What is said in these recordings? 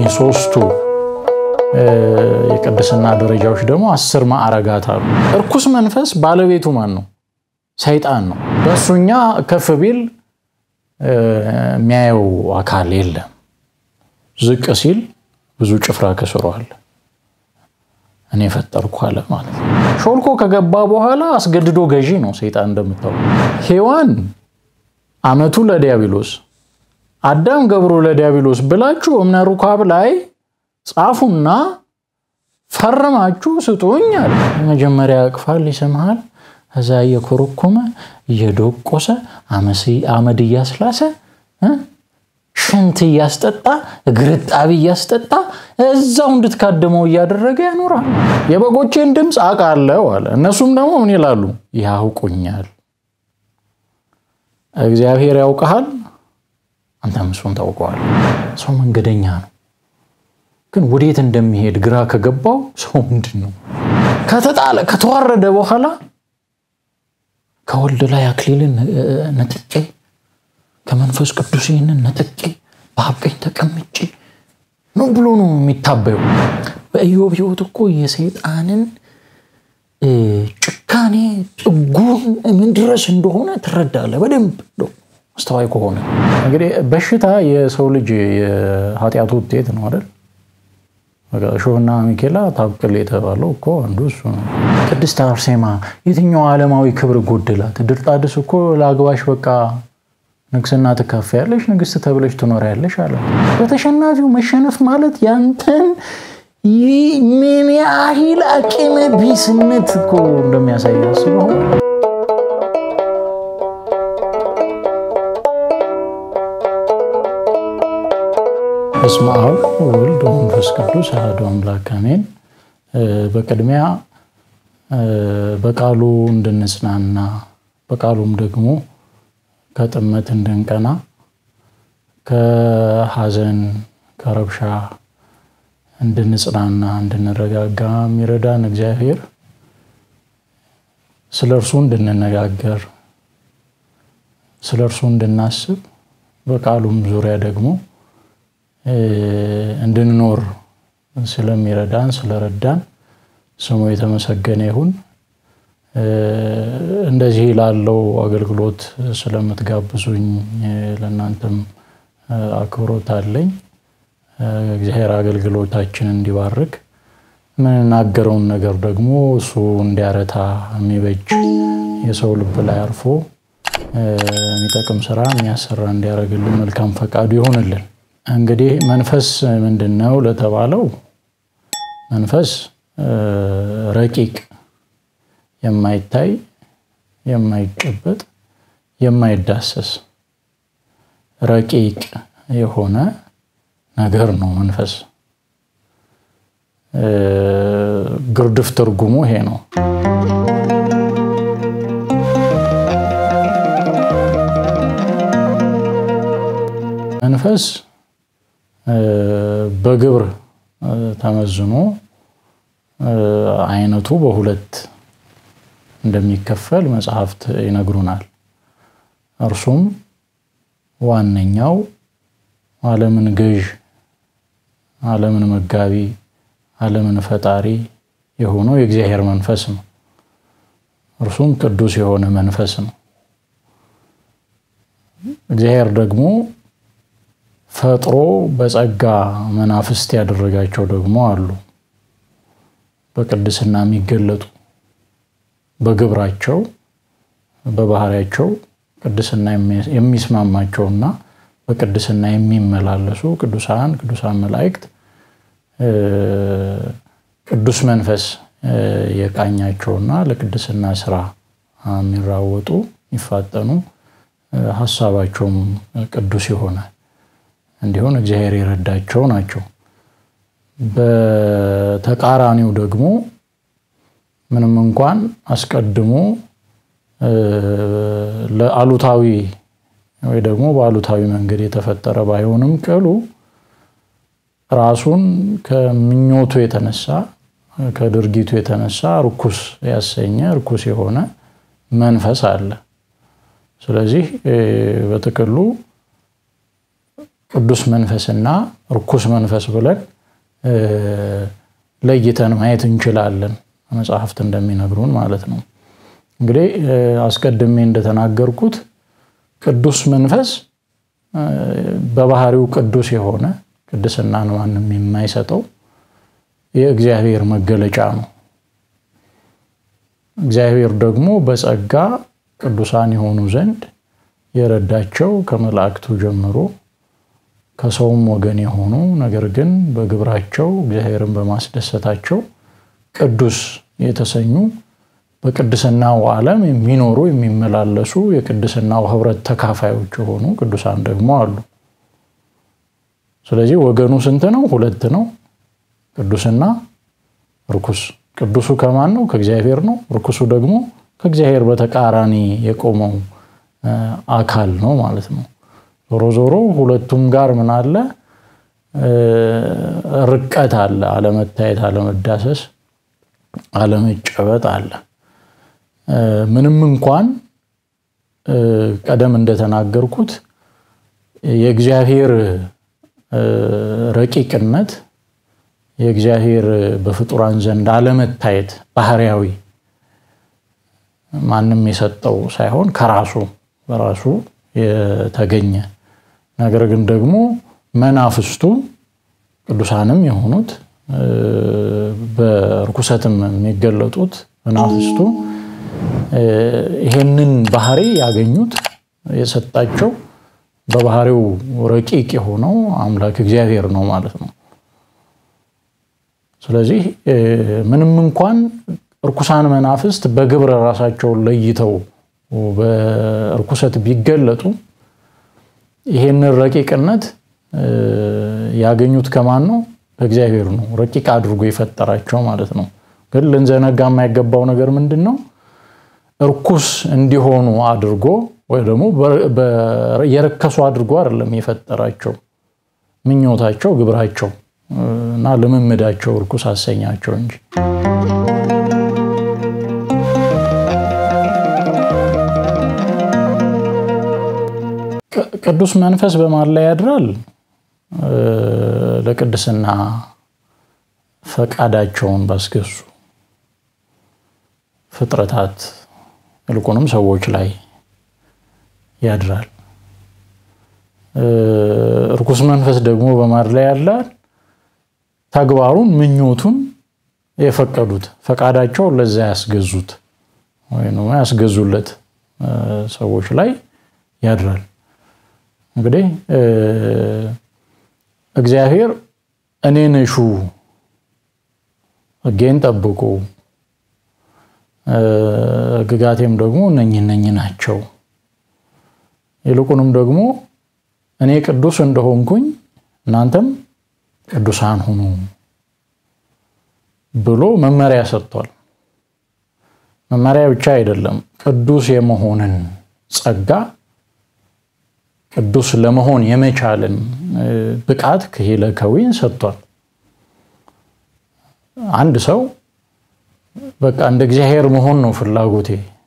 እነኚህ ሶስቱ የቅድስና ደረጃዎች ደግሞ አስር ማዕረጋት አሉ። እርኩስ መንፈስ ባለቤቱ ማን ነው? ሰይጣን ነው። በእሱኛ ከፍ ቢል የሚያየው አካል የለም። ዝቅ ሲል ብዙ ጭፍራ ከስሯል። እኔ ፈጠርኩ አለ ማለት ነው። ሾልኮ ከገባ በኋላ አስገድዶ ገዢ ነው ሰይጣን እንደምታው። ሔዋን አመቱ ለዲያብሎስ አዳም ገብሮ ለዲያብሎስ ብላችሁ እምነ ሩካብ ላይ ጻፉና ፈርማችሁ ስጡኝ አለ። መጀመሪያ ያቅፋል፣ ይስምሃል። እዛ እየኮረኮመ እየዶቆሰ አመድ እያስላሰ ሽንት እያስጠጣ እግርጣቢ እያስጠጣ እዛው እንድትካድመው እያደረገ ያኖራል። የበጎቼን ድምፅ አውቃለሁ አለ። እነሱም ደግሞ ምን ይላሉ? ያውቁኛል። እግዚአብሔር ያውቀሃል፣ አንተም እሱን ታውቀዋል። ሰው መንገደኛ ነው፣ ግን ወዴት እንደሚሄድ ግራ ከገባው ሰው ምንድን ነው ከተጣለ ከተዋረደ በኋላ ከወልድ ላይ አክሊልን ነጥቄ ከመንፈስ ቅዱስ ይህንን ነጥቄ በአብ ቀኝ ተቀምጬ ነው ብሎ ነው የሚታበዩ። በኢዮብ ሕይወት እኮ የሰይጣንን ጭካኔ ጥጉን ምን ድረስ እንደሆነ ትረዳለህ በደንብ አስተዋይ ከሆነ። እንግዲህ በሽታ የሰው ልጅ የኃጢአቱ ውጤት ነው አይደል? እሾህና ሚኬላ ታብቅል የተባለው እኮ አንዱ እሱ ነው። ቅድስት አርሴማ የትኛው ዓለማዊ ክብር ጎደላት? ድርጣድስ እኮ ለአግባሽ በቃ ንግስና ትካፈያለሽ፣ ንግስት ተብለሽ ትኖሪያለሽ አለ። በተሸናፊው መሸነፍ ማለት ያንተን ምን ያህል አቅመ ቢስነት እኮ እንደሚያሳይ አስበው። በስመ አብ ወወልድ ወመንፈስ ቅዱስ አሐዱ አምላክ አሜን። በቅድሚያ በቃሉ እንድንጽናና በቃሉም ደግሞ ከጥመት እንድንቀና ከሐዘን ከረብሻ እንድንጽናና እንድንረጋጋ የሚረዳን እግዚአብሔር ስለ እርሱ እንድንነጋገር ስለ እርሱ እንድናስብ በቃሉም ዙሪያ ደግሞ እንድንኖር ስለሚረዳን ስለረዳን ስሙ የተመሰገነ ይሁን። እንደዚህ ላለው አገልግሎት ስለምትጋብዙኝ ለእናንተም አክብሮት አለኝ። እግዚአብሔር አገልግሎታችንን እንዲባርክ የምንናገረውን ነገር ደግሞ እሱ እንዲያረታ የሚበጅ የሰው ልብ ላይ አርፎ የሚጠቅም ስራ የሚያሰራ እንዲያደርግልን መልካም ፈቃዱ ይሆንልን። እንግዲህ መንፈስ ምንድን ነው ለተባለው መንፈስ ረቂቅ የማይታይ የማይጨበጥ የማይዳሰስ ረቂቅ የሆነ ነገር ነው መንፈስ። ግርድፍ ትርጉሙ ይሄ ነው። መንፈስ በግብር ተመዝኖ አይነቱ በሁለት እንደሚከፈል መጽሐፍት ይነግሩናል። እርሱም ዋነኛው ዓለምን ገዥ፣ ዓለምን መጋቢ፣ ዓለምን ፈጣሪ የሆነው የእግዚአብሔር መንፈስ ነው። እርሱም ቅዱስ የሆነ መንፈስ ነው። እግዚአብሔር ደግሞ ፈጥሮ በጸጋ መናፍስት ያደረጋቸው ደግሞ አሉ። በቅድስና የሚገለጡ በግብራቸው በባህሪያቸው ቅድስና የሚስማማቸውና በቅድስና የሚመላለሱ ቅዱሳን ቅዱሳን መላእክት ቅዱስ መንፈስ የቃኛቸውና ለቅድስና ስራ የሚራወጡ የሚፋጠኑ ሀሳባቸውም ቅዱስ የሆነ እንዲሆን እግዚአብሔር የረዳቸው ናቸው። በተቃራኒው ደግሞ ምንም እንኳን አስቀድሞ ለአሉታዊ ወይ ደግሞ በአሉታዊ መንገድ የተፈጠረ ባይሆንም ቅሉ ራሱን ከምኞቱ የተነሳ ከድርጊቱ የተነሳ ርኩስ ያሰኘ ርኩስ የሆነ መንፈስ አለ። ስለዚህ በጥቅሉ ቅዱስ መንፈስና ርኩስ መንፈስ ብለን ለይተን ማየት እንችላለን፣ መጽሐፍት እንደሚነግሩን ማለት ነው። እንግዲህ አስቀድሜ እንደተናገርኩት ቅዱስ መንፈስ በባህሪው ቅዱስ የሆነ ቅድስናን ማንም የማይሰጠው የእግዚአብሔር መገለጫ ነው። እግዚአብሔር ደግሞ በጸጋ ቅዱሳን የሆኑ ዘንድ የረዳቸው ከመላእክቱ ጀምሮ ከሰውም ወገን የሆኑ ነገር ግን በግብራቸው እግዚአብሔርን በማስደሰታቸው ቅዱስ የተሰኙ በቅድስናው ዓለም የሚኖሩ የሚመላለሱ የቅድስናው ሕብረት ተካፋዮች የሆኑ ቅዱሳን ደግሞ አሉ። ስለዚህ ወገኑ ስንት ነው? ሁለት ነው። ቅዱስና ርኩስ። ቅዱሱ ከማን ነው? ከእግዚአብሔር ነው። ርኩሱ ደግሞ ከእግዚአብሔር በተቃራኒ የቆመው አካል ነው ማለት ነው። ዞሮ ዞሮ ሁለቱም ጋር ምን አለ? ርቀት አለ። አለመታየት፣ አለመዳሰስ፣ አለመጨበጥ አለ። ምንም እንኳን ቀደም እንደተናገርኩት የእግዚአብሔር ረቂቅነት የእግዚአብሔር በፍጡራን ዘንድ አለመታየት ባህሪያዊ ማንም የሰጠው ሳይሆን ከራሱ በራሱ የተገኘ ነገር ግን ደግሞ መናፍስቱ ቅዱሳንም የሆኑት በርኩሰትም የሚገለጡት መናፍስቱ ይሄንን ባህሪ ያገኙት የሰጣቸው በባህሪው ረቂቅ የሆነው አምላክ እግዚአብሔር ነው ማለት ነው። ስለዚህ ምንም እንኳን እርኩሳን መናፍስት በግብረ ራሳቸውን ለይተው በእርኩሰት ቢገለጡ ይሄንን ረቂቅነት ያገኙት ከማን ነው? ከእግዚአብሔር ነው። ረቂቅ አድርጎ የፈጠራቸው ማለት ነው። ግን ልንዘነጋ የማይገባው ነገር ምንድን ነው? እርኩስ እንዲሆኑ አድርጎ ወይ ደግሞ የረከሱ አድርጎ አይደለም የፈጠራቸው። ምኞታቸው፣ ግብራቸው እና ልምምዳቸው እርኩስ አሰኛቸው እንጂ ቅዱስ መንፈስ በማን ላይ ያድራል? ለቅድስና ፈቃዳቸውን ባስገዙ ፍጥረታት ይልቁንም ሰዎች ላይ ያድራል። እርኩስ መንፈስ ደግሞ በማን ላይ ያላል? ተግባሩን፣ ምኞቱን የፈቀዱት ፈቃዳቸውን ለዛ ያስገዙት ወይም ያስገዙለት ሰዎች ላይ ያድራል። እንግዲህ እግዚአብሔር እኔን እሹ፣ ሕጌን ጠብቁ፣ ሕግጋቴም ደግሞ እነኝህ እነኝህ ናቸው፣ ይልቁንም ደግሞ እኔ ቅዱስ እንደሆንኩኝ እናንተም ቅዱሳን ሁኑ ብሎ መመሪያ ሰጥቷል። መመሪያ ብቻ አይደለም፣ ቅዱስ የመሆንን ጸጋ ቅዱስ ለመሆን የመቻልን ብቃት ክሂለ ከዊን ሰጥቷል። አንድ ሰው በቃ እንደ እግዚአብሔር መሆን ነው ፍላጎቴ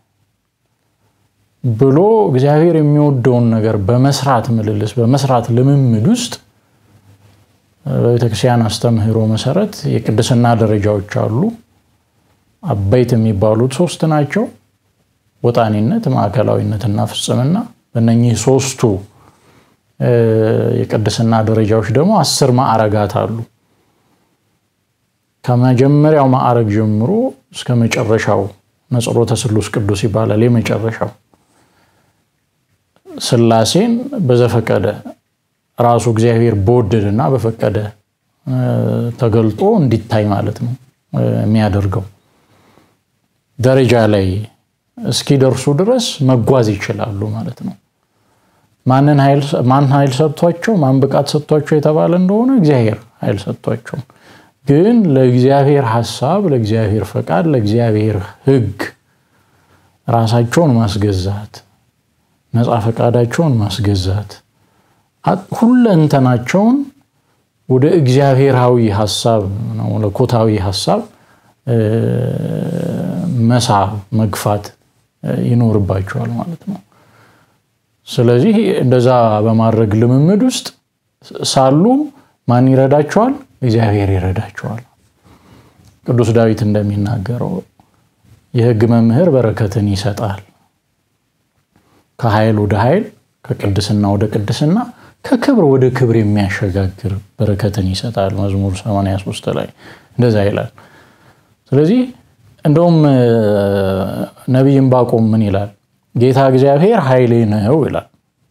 ብሎ እግዚአብሔር የሚወደውን ነገር በመስራት ምልልስ በመስራት ልምምድ ውስጥ በቤተክርስቲያን አስተምህሮ መሰረት የቅድስና ደረጃዎች አሉ። አበይት የሚባሉት ሶስት ናቸው። ወጣኒነት፣ ማዕከላዊነትና ፍጽምና። በእነኚህ ሶስቱ የቅድስና ደረጃዎች ደግሞ አስር ማዕረጋት አሉ። ከመጀመሪያው ማዕረግ ጀምሮ እስከ መጨረሻው ነጽሮተ ስሉስ ቅዱስ ይባላል። የመጨረሻው ሥላሴን በዘፈቀደ ራሱ እግዚአብሔር በወደደና በፈቀደ ተገልጦ እንዲታይ ማለት ነው የሚያደርገው ደረጃ ላይ እስኪደርሱ ድረስ መጓዝ ይችላሉ ማለት ነው። ማን ኃይል ሰጥቷቸው ማን ብቃት ሰጥቷቸው የተባለ እንደሆነ እግዚአብሔር ኃይል ሰጥቷቸው፣ ግን ለእግዚአብሔር ሐሳብ፣ ለእግዚአብሔር ፈቃድ፣ ለእግዚአብሔር ሕግ ራሳቸውን ማስገዛት፣ ነፃ ፈቃዳቸውን ማስገዛት፣ ሁለንተናቸውን ወደ እግዚአብሔራዊ ሐሳብ ነው ለኮታዊ ሐሳብ መሳብ መግፋት ይኖርባቸዋል ማለት ነው። ስለዚህ እንደዛ በማድረግ ልምምድ ውስጥ ሳሉ ማን ይረዳቸዋል? እግዚአብሔር ይረዳቸዋል። ቅዱስ ዳዊት እንደሚናገረው የሕግ መምህር በረከትን ይሰጣል። ከኃይል ወደ ኃይል፣ ከቅድስና ወደ ቅድስና፣ ከክብር ወደ ክብር የሚያሸጋግር በረከትን ይሰጣል። መዝሙር 83 ላይ እንደዛ ይላል። ስለዚህ እንደውም ነቢይ ዕንባቆም ምን ይላል? ጌታ እግዚአብሔር ኃይሌ ነው ይላል።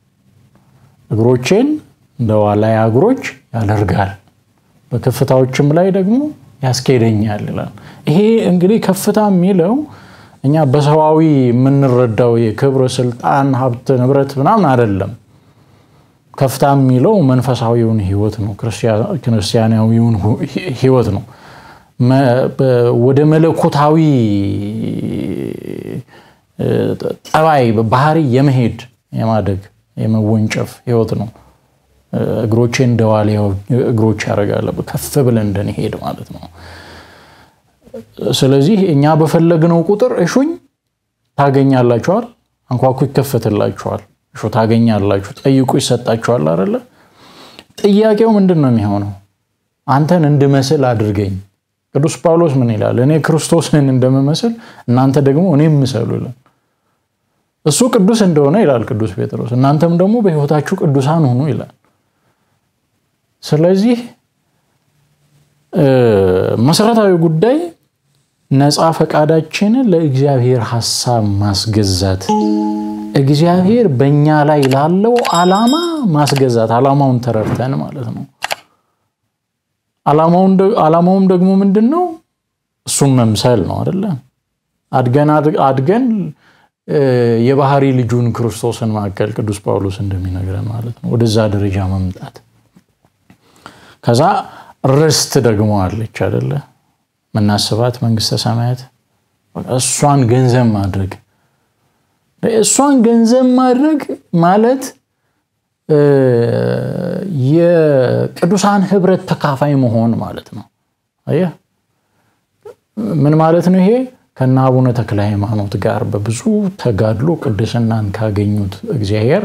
እግሮቼን እንደ ዋላያ እግሮች ያደርጋል፣ በከፍታዎችም ላይ ደግሞ ያስኬደኛል ይላል። ይሄ እንግዲህ ከፍታ የሚለው እኛ በሰዋዊ የምንረዳው የክብር፣ ስልጣን፣ ሀብት፣ ንብረት ምናምን አይደለም። ከፍታ የሚለው መንፈሳዊውን ህይወት ነው፣ ክርስቲያናዊውን ህይወት ነው። ወደ መለኮታዊ ጠባይ ባህሪ የመሄድ የማደግ የመወንጨፍ ህይወት ነው። እግሮቼ እንደ ዋልያ እግሮች ያደርጋል፣ ከፍ ብለን እንድንሄድ ማለት ነው። ስለዚህ እኛ በፈለግነው ቁጥር እሹኝ ታገኛላችኋል፣ አንኳኩ ይከፈትላችኋል፣ እሹ ታገኛላችሁ፣ ጠይቁ ይሰጣችኋል አይደለ? ጥያቄው ምንድን ነው የሚሆነው? አንተን እንድመስል አድርገኝ። ቅዱስ ጳውሎስ ምን ይላል? እኔ ክርስቶስን እንደምመስል እናንተ ደግሞ እኔ ምሰሉ ይላል። እሱ ቅዱስ እንደሆነ ይላል ቅዱስ ጴጥሮስ፣ እናንተም ደግሞ በህይወታችሁ ቅዱሳን ሁኑ ይላል። ስለዚህ መሰረታዊ ጉዳይ ነፃ ፈቃዳችንን ለእግዚአብሔር ሐሳብ ማስገዛት፣ እግዚአብሔር በእኛ ላይ ላለው ዓላማ ማስገዛት፣ ዓላማውን ተረድተን ማለት ነው። ዓላማውም ደግሞ ምንድን ነው? እሱን መምሰል ነው አይደለ? አድገን አድገን የባህሪ ልጁን ክርስቶስን ማዕከል ቅዱስ ጳውሎስ እንደሚነግረን ማለት ነው። ወደዛ ደረጃ መምጣት ከዛ ርስት ደግሞ አለች አይደለ? ምናስባት መንግስተ ሰማያት እሷን ገንዘብ ማድረግ እሷን ገንዘብ ማድረግ ማለት የቅዱሳን ህብረት ተካፋይ መሆን ማለት ነው። አየህ ምን ማለት ነው ይሄ? ከነ አቡነ ተክለ ሃይማኖት ጋር በብዙ ተጋድሎ ቅድስናን ካገኙት እግዚአብሔር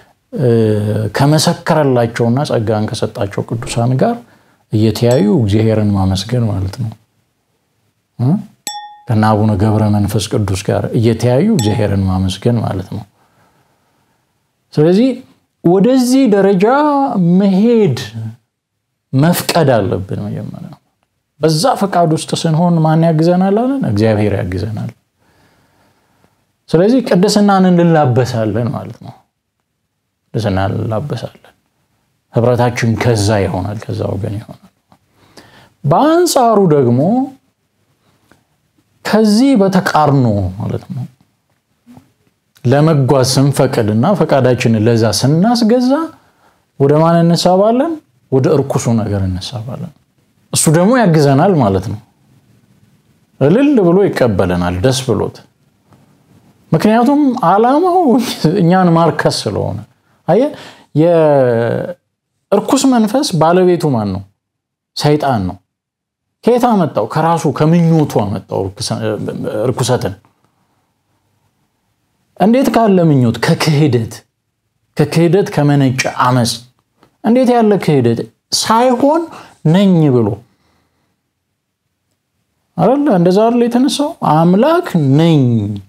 ከመሰከረላቸውና ጸጋን ከሰጣቸው ቅዱሳን ጋር እየተያዩ እግዚአብሔርን ማመስገን ማለት ነው። ከነ አቡነ ገብረ መንፈስ ቅዱስ ጋር እየተያዩ እግዚአብሔርን ማመስገን ማለት ነው። ስለዚህ ወደዚህ ደረጃ መሄድ መፍቀድ አለብን። መጀመሪያ በዛ ፈቃድ ውስጥ ስንሆን ማን ያግዘናል አለን? እግዚአብሔር ያግዘናል። ስለዚህ ቅድስናን እንላበሳለን ማለት ነው። ቅድስና እንላበሳለን። ህብረታችን ከዛ ይሆናል፣ ከዛ ወገን ይሆናል። በአንጻሩ ደግሞ ከዚህ በተቃርኖ ማለት ነው ለመጓዝ ስንፈቅድና ፈቃዳችንን ለዛ ስናስገዛ ወደ ማን እንሳባለን? ወደ እርኩሱ ነገር እንሳባለን። እሱ ደግሞ ያግዘናል ማለት ነው። እልል ብሎ ይቀበለናል ደስ ብሎት። ምክንያቱም ዓላማው እኛን ማርከስ ስለሆነ። አየህ፣ የእርኩስ መንፈስ ባለቤቱ ማን ነው? ሰይጣን ነው። ከየት አመጣው? ከራሱ ከምኞቱ አመጣው እርኩሰትን። እንዴት ካለ ምኞት? ከክህደት ከክህደት ከመነጨ አመፅ። እንዴት ያለ ክህደት ሳይሆን ነኝ ብሎ አይደለ? እንደዛ አይደለ የተነሳው አምላክ ነኝ።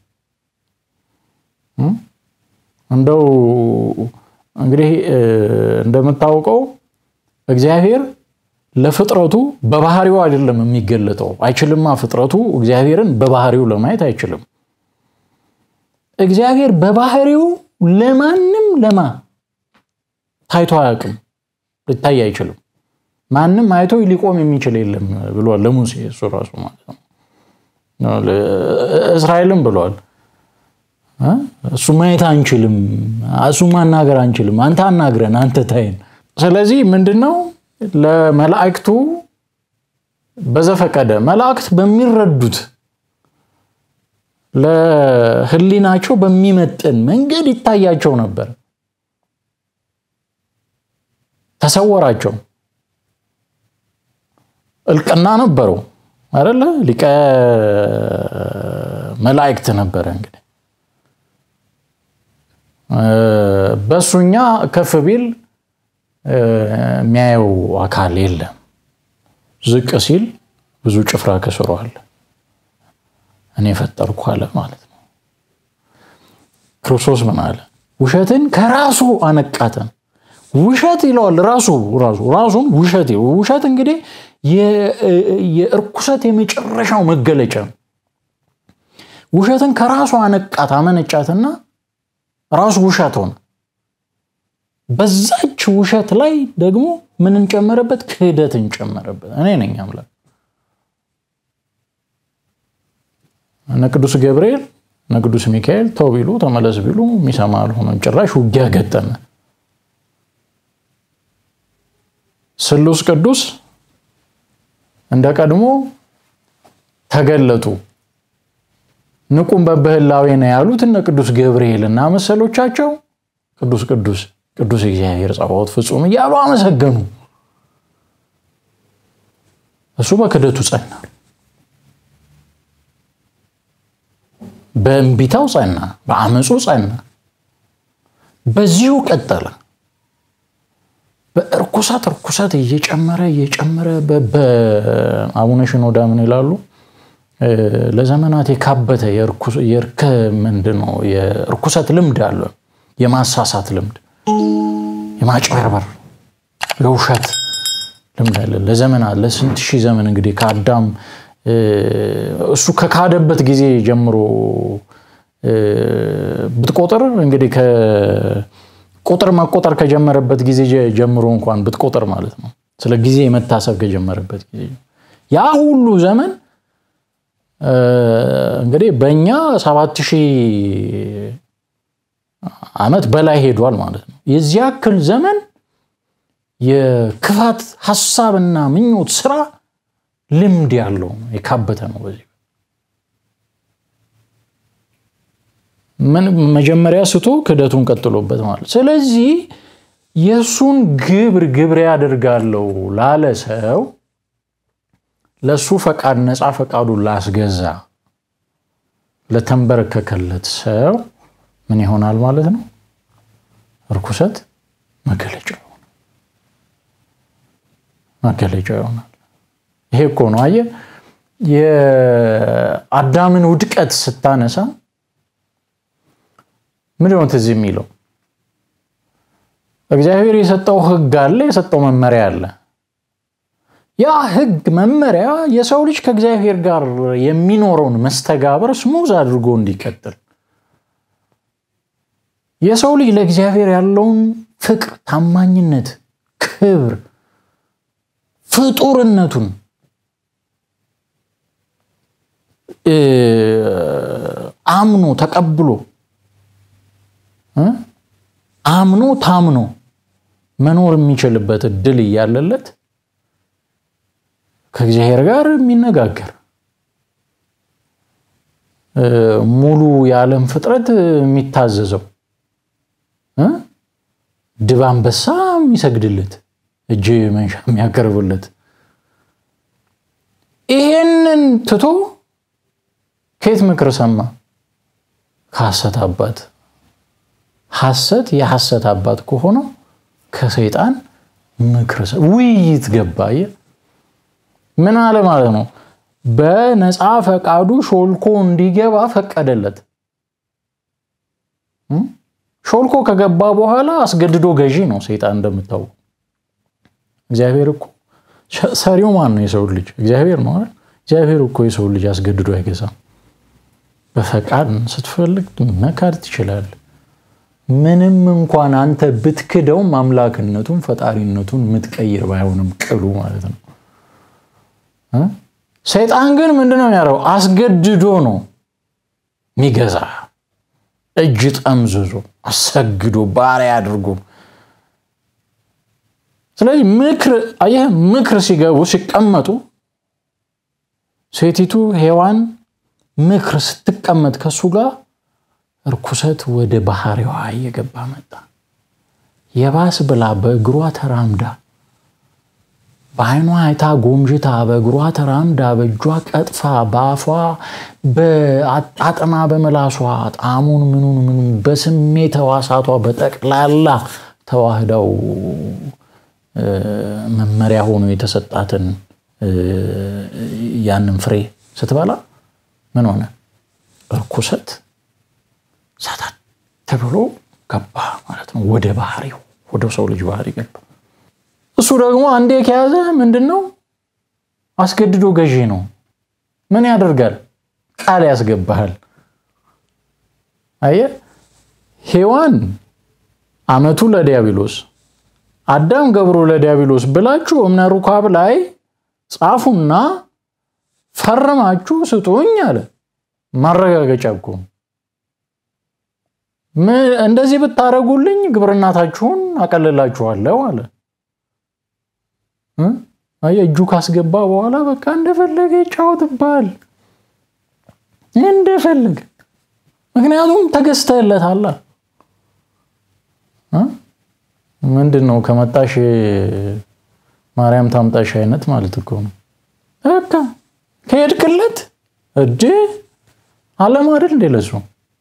እንደው እንግዲህ እንደምታውቀው እግዚአብሔር ለፍጥረቱ በባህሪው አይደለም የሚገለጠው። አይችልማ። ፍጥረቱ እግዚአብሔርን በባህሪው ለማየት አይችልም። እግዚአብሔር በባህሪው ለማንም ለማ ታይቶ አያውቅም፣ ሊታይ አይችልም። ማንም አይቶ ሊቆም የሚችል የለም ብሏል ለሙሴ እሱ ራሱ ማለት ነው። እስራኤልም ብሏል እሱ ማየት አንችልም፣ እሱ ማናገር አንችልም፣ አንተ አናግረን፣ አንተ ታይን። ስለዚህ ምንድነው ለመላእክቱ በዘፈቀደ መላእክት በሚረዱት ለሕሊናቸው በሚመጥን መንገድ ይታያቸው ነበር። ተሰወራቸው። እልቅና ነበረው አይደለ? ሊቀ መላእክት ነበረ። እንግዲህ በእሱኛ ከፍ ቢል የሚያየው አካል የለም። ዝቅ ሲል ብዙ ጭፍራ ከስሮ አለ። እኔ ፈጠርኩ አለ ማለት ነው። ክርስቶስ ምን አለ? ውሸትን ከራሱ አነቃተን። ውሸት ይለዋል ራሱ ራሱ ራሱን ውሸት ውሸት እንግዲህ የእርኩሰት የመጨረሻው መገለጫ ነው። ውሸትን ከራሱ አነቃት አመነጫትና ራሱ ውሸት ሆነ። በዛች ውሸት ላይ ደግሞ ምን እንጨመረበት? ክህደት እንጨመረበት። እኔ ነኝ አምላክ። እነ ቅዱስ ገብርኤል እነ ቅዱስ ሚካኤል ተው ቢሉ ተመለስ ቢሉ የሚሰማ አልሆነም። ጭራሽ ውጊያ ገጠመ። ስሉስ ቅዱስ እንደ ቀድሞ ተገለጡ። ንቁም በብህላዌ ነው ያሉት እነ ቅዱስ ገብርኤል እና መሰሎቻቸው ቅዱስ ቅዱስ ቅዱስ እግዚአብሔር ጸባዖት ፍጹም እያሉ አመሰገኑ። እሱ በክደቱ ጸና፣ በእንቢታው ጸና፣ በአመፁ ጸና። በዚሁ ቀጠለ። በእርኩሰት እርኩሰት እየጨመረ እየጨመረ በአቡነ ሽኖዳ ምን ይላሉ? ለዘመናት የካበተ ምንድን ነው የእርኩሰት ልምድ አለ። የማሳሳት ልምድ፣ የማጭበርበር፣ የውሸት ልምድ አለ ለዘመናት ለስንት ሺህ ዘመን እንግዲህ ከአዳም እሱ ከካደበት ጊዜ ጀምሮ ብትቆጥር እንግዲህ ቁጥር መቆጠር ከጀመረበት ጊዜ ጀምሮ እንኳን ብትቆጥር ማለት ነው። ስለ ጊዜ መታሰብ ከጀመረበት ጊዜ ያ ሁሉ ዘመን እንግዲህ በእኛ ሰባት ሺህ ዓመት በላይ ሄዷል ማለት ነው። የዚህ ያክል ዘመን የክፋት ሀሳብና ምኞት ስራ ልምድ ያለው የካበተ ነው። በዚህ ምን መጀመሪያ ስቶ ክደቱን ቀጥሎበት ማለት ስለዚህ የእሱን ግብር ግብር ያደርጋለው ላለ ሰው ለእሱ ፈቃድ ነፃ ፈቃዱን ላስገዛ ለተንበረከከለት ሰው ምን ይሆናል ማለት ነው? እርኩሰት መገለጫ ይሆናል። መገለጫ ይሆናል። ይሄ እኮ ነው አየህ፣ የአዳምን ውድቀት ስታነሳ ምንድን ነው ትዝ የሚለው? እግዚአብሔር የሰጠው ሕግ አለ፣ የሰጠው መመሪያ አለ። ያ ሕግ መመሪያ የሰው ልጅ ከእግዚአብሔር ጋር የሚኖረውን መስተጋበር ስሙዝ አድርጎ እንዲቀጥል የሰው ልጅ ለእግዚአብሔር ያለውን ፍቅር፣ ታማኝነት፣ ክብር፣ ፍጡርነቱን አምኖ ተቀብሎ አምኖ ታምኖ መኖር የሚችልበት እድል እያለለት ከእግዚአብሔር ጋር የሚነጋገር ሙሉ የዓለም ፍጥረት የሚታዘዘው ድብ አንበሳ የሚሰግድለት እጅ መንሻ የሚያቀርብለት ይሄንን ትቶ ከየት ምክር ሰማ? ከሐሰት አባት። ሐሰት የሐሰት አባት ከሆነው ከሰይጣን ምክር ውይይት ገባ። ምን አለ ማለት ነው? በነፃ ፈቃዱ ሾልኮ እንዲገባ ፈቀደለት። ሾልኮ ከገባ በኋላ አስገድዶ ገዢ ነው ሰይጣን እንደምታውቁ። እግዚአብሔር እኮ ሰሪው ማን ነው? የሰው ልጅ እግዚአብሔር ነው አይደል? እግዚአብሔር እኮ የሰው ልጅ አስገድዶ አይገዛም። በፈቃድ ስትፈልግ መካድ ትችላለህ። ምንም እንኳን አንተ ብትክደውም አምላክነቱን ፈጣሪነቱን የምትቀይር ባይሆንም ቅሉ ማለት ነው። ሰይጣን ግን ምንድን ነው የሚያደርገው? አስገድዶ ነው የሚገዛ እጅ ጠምዝዞ አሰግዶ ባሪያ አድርጎ። ስለዚህ ምክር አየህ፣ ምክር ሲገቡ ሲቀመጡ፣ ሴቲቱ ሔዋን ምክር ስትቀመጥ ከሱ ጋር እርኩሰት ወደ ባህሪዋ እየገባ መጣ። የባስ ብላ በእግሯ ተራምዳ በዓይኗ አይታ ጎምጅታ በእግሯ ተራምዳ በእጇ ቀጥፋ በአፏ በአጣጥማ በመላሷ ጣዕሙን ምኑን ምኑን በስሜት ሕዋሳቷ በጠቅላላ ተዋህዳው መመሪያ ሆኖ የተሰጣትን ያንን ፍሬ ስትበላ ምን ሆነ? እርኩሰት ሳታት ተብሎ ገባ ማለት ነው። ወደ ባህሪው ወደ ሰው ልጅ ባህሪ ገባ። እሱ ደግሞ አንዴ ከያዘ ምንድን ነው? አስገድዶ ገዢ ነው። ምን ያደርጋል? ቃል ያስገባሃል። አየህ፣ ሔዋን አመቱ ለዲያብሎስ አዳም ገብሮ ለዲያብሎስ ብላችሁ እምነ ሩካብ ላይ ጻፉና ፈርማችሁ ስጡኝ አለ። ማረጋገጫ እኮ እንደዚህ ብታደርጉልኝ ግብርናታችሁን አቀልላችኋለሁ አለ። አየህ እጁ ካስገባ በኋላ በቃ እንደፈለገ ይጫወትብሃል፣ እንደፈለገ ምክንያቱም ተገዝተህለታል። ምንድን ነው ከመጣሽ ማርያም ታምጣሽ አይነት ማለት እኮ ነው። በቃ ከሄድክለት እጅ አለም አይደል እንዴ ለሱ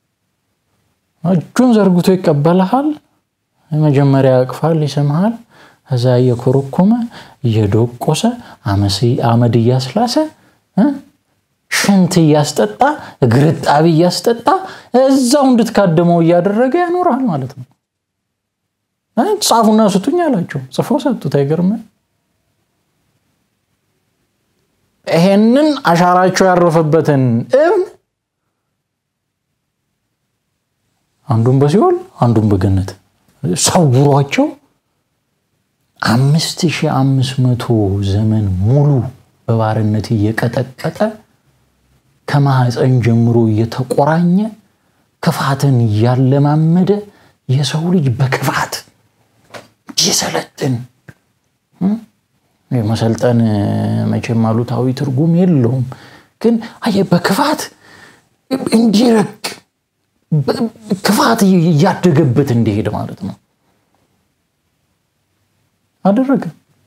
እጁን ዘርግቶ ይቀበልሃል። መጀመሪያ ያቅፋል፣ ይስምሃል። እዛ እየኮረኮመ እየዶቆሰ አመድ እያስላሰ ሽንት እያስጠጣ ግርጣቢ እያስጠጣ እዛው እንድትካደመው እያደረገ ያኖራል ማለት ነው። ጻፉና ስጡኝ አላቸው። ጽፈው ሰጡት። አይገርም? ይሄንን አሻራቸው ያረፈበትን እብን አንዱን በሲኦል አንዱን በገነት ሰውሯቸው አምስት ሺህ አምስት መቶ ዘመን ሙሉ በባርነት እየቀጠቀጠ ከማህፀን ጀምሮ እየተቆራኘ ክፋትን እያለማመደ የሰው ልጅ በክፋት ይሰለጥን። መሰልጠን መቼም አሉታዊ ትርጉም የለውም፣ ግን አየህ በክፋት እንዲረቅ ክፋት እያደገበት እንዲሄድ ማለት ነው አደረገ።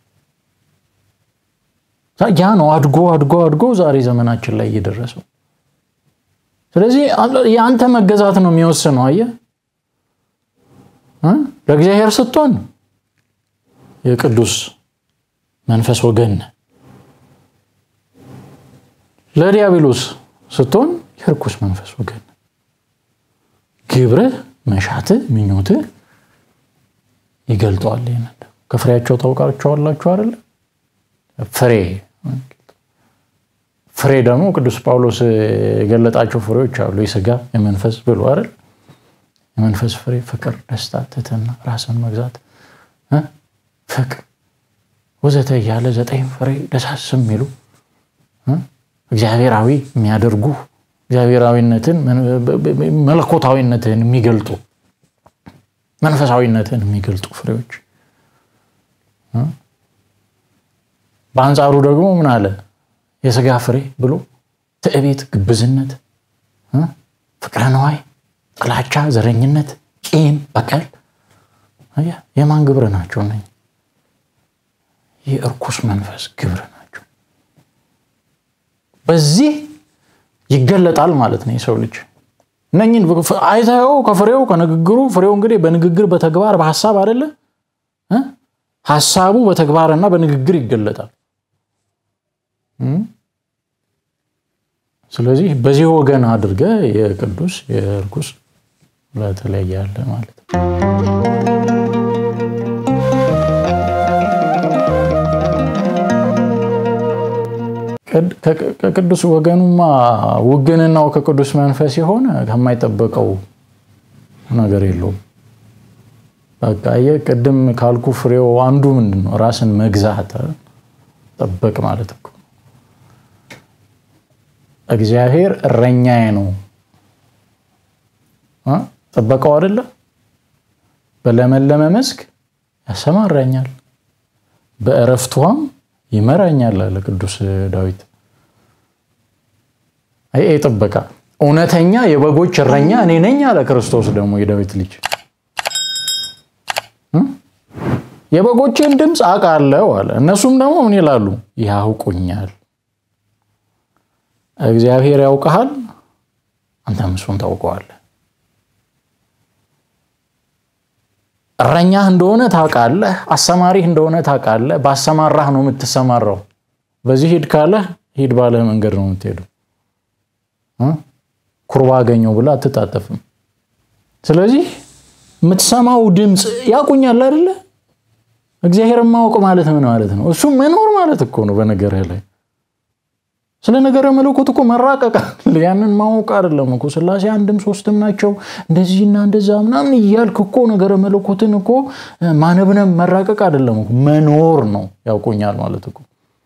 ያ ነው አድጎ አድጎ አድጎ ዛሬ ዘመናችን ላይ እየደረሰው። ስለዚህ የአንተ መገዛት ነው የሚወስነው። አየህ ለእግዚአብሔር ስትሆን የቅዱስ መንፈስ ወገን፣ ለዲያብሎስ ስትሆን የርኩስ መንፈስ ወገን። ግብርህ፣ መሻትህ፣ ምኞትህ ይገልጠዋል። ይህንን ከፍሬያቸው ታውቃቸዋላችሁ አይደለ? ፍሬ ፍሬ ደግሞ ቅዱስ ጳውሎስ የገለጣቸው ፍሬዎች አሉ። የስጋ የመንፈስ ብሎ አይደል? የመንፈስ ፍሬ ፍቅር፣ ደስታ፣ ትህትና፣ ራስን መግዛት፣ ፍቅር ወዘተ እያለ ዘጠኝ ፍሬ ደሳስ የሚሉ እግዚአብሔራዊ የሚያደርጉ እግዚአብሔራዊነትን መለኮታዊነትን የሚገልጡ መንፈሳዊነትን የሚገልጡ ፍሬዎች። በአንጻሩ ደግሞ ምን አለ? የስጋ ፍሬ ብሎ ትዕቢት፣ ግብዝነት፣ ፍቅረ ነዋይ፣ ጥላቻ፣ ዘረኝነት፣ ቂም፣ በቀል የማን ግብር ናቸው? እነ የእርኩስ መንፈስ ግብር ናቸው። በዚህ ይገለጣል ማለት ነው የሰው ልጅ እነኝን አይተኸው ከፍሬው ከንግግሩ ፍሬው እንግዲህ በንግግር በተግባር በሀሳብ አይደለ ሀሳቡ በተግባርና በንግግር ይገለጣል። ስለዚህ በዚህ ወገን አድርገ የቅዱስ የእርኩስ ለተለያለ ማለት ነው። ከቅዱስ ወገኑማ ውግንናው ከቅዱስ መንፈስ የሆነ ከማይጠበቀው ነገር የለውም። በቃ ቅድም ካልኩ ፍሬው አንዱ ምንድን ነው? ራስን መግዛት ጠበቅ ማለት እኮ እግዚአብሔር እረኛዬ ነው ጠበቀው አይደለ? በለመለመ መስክ ያሰማራኛል፣ በእረፍቷም ይመራኛል አለ ቅዱስ ዳዊት። ይሄ ጥበቃ እውነተኛ የበጎች እረኛ እኔ ነኝ አለ ክርስቶስ ደግሞ የዳዊት ልጅ የበጎችን ድምፅ አውቃለሁ አለ። እነሱም ደግሞ ምን ይላሉ? ያውቁኛል። እግዚአብሔር ያውቀሃል፣ አንተም እሱን ታውቀዋለህ። እረኛህ እንደሆነ ታውቃለህ፣ አሰማሪህ እንደሆነ ታውቃለህ። ባሰማራህ ነው የምትሰማራው። በዚህ ሂድ ካለህ ሂድ ባለህ መንገድ ነው የምትሄደው። ኩርባ አገኘው ብላ አትጣጠፍም። ስለዚህ የምትሰማው ድምፅ ያቁኛል አይደለ? እግዚአብሔርን ማወቅ ማለት ምን ማለት ነው? እሱ መኖር ማለት እኮ ነው። በነገርህ ላይ ስለ ነገረ መለኮት እኮ መራቀቅ ያንን ማወቅ አይደለም እኮ ስላሴ አንድም ሶስትም ናቸው እንደዚህና እንደዛ ምናምን እያልክ እኮ ነገረ መለኮትን እኮ ማነብነብ መራቀቅ አይደለም እኮ መኖር ነው። ያውቁኛል ማለት እኮ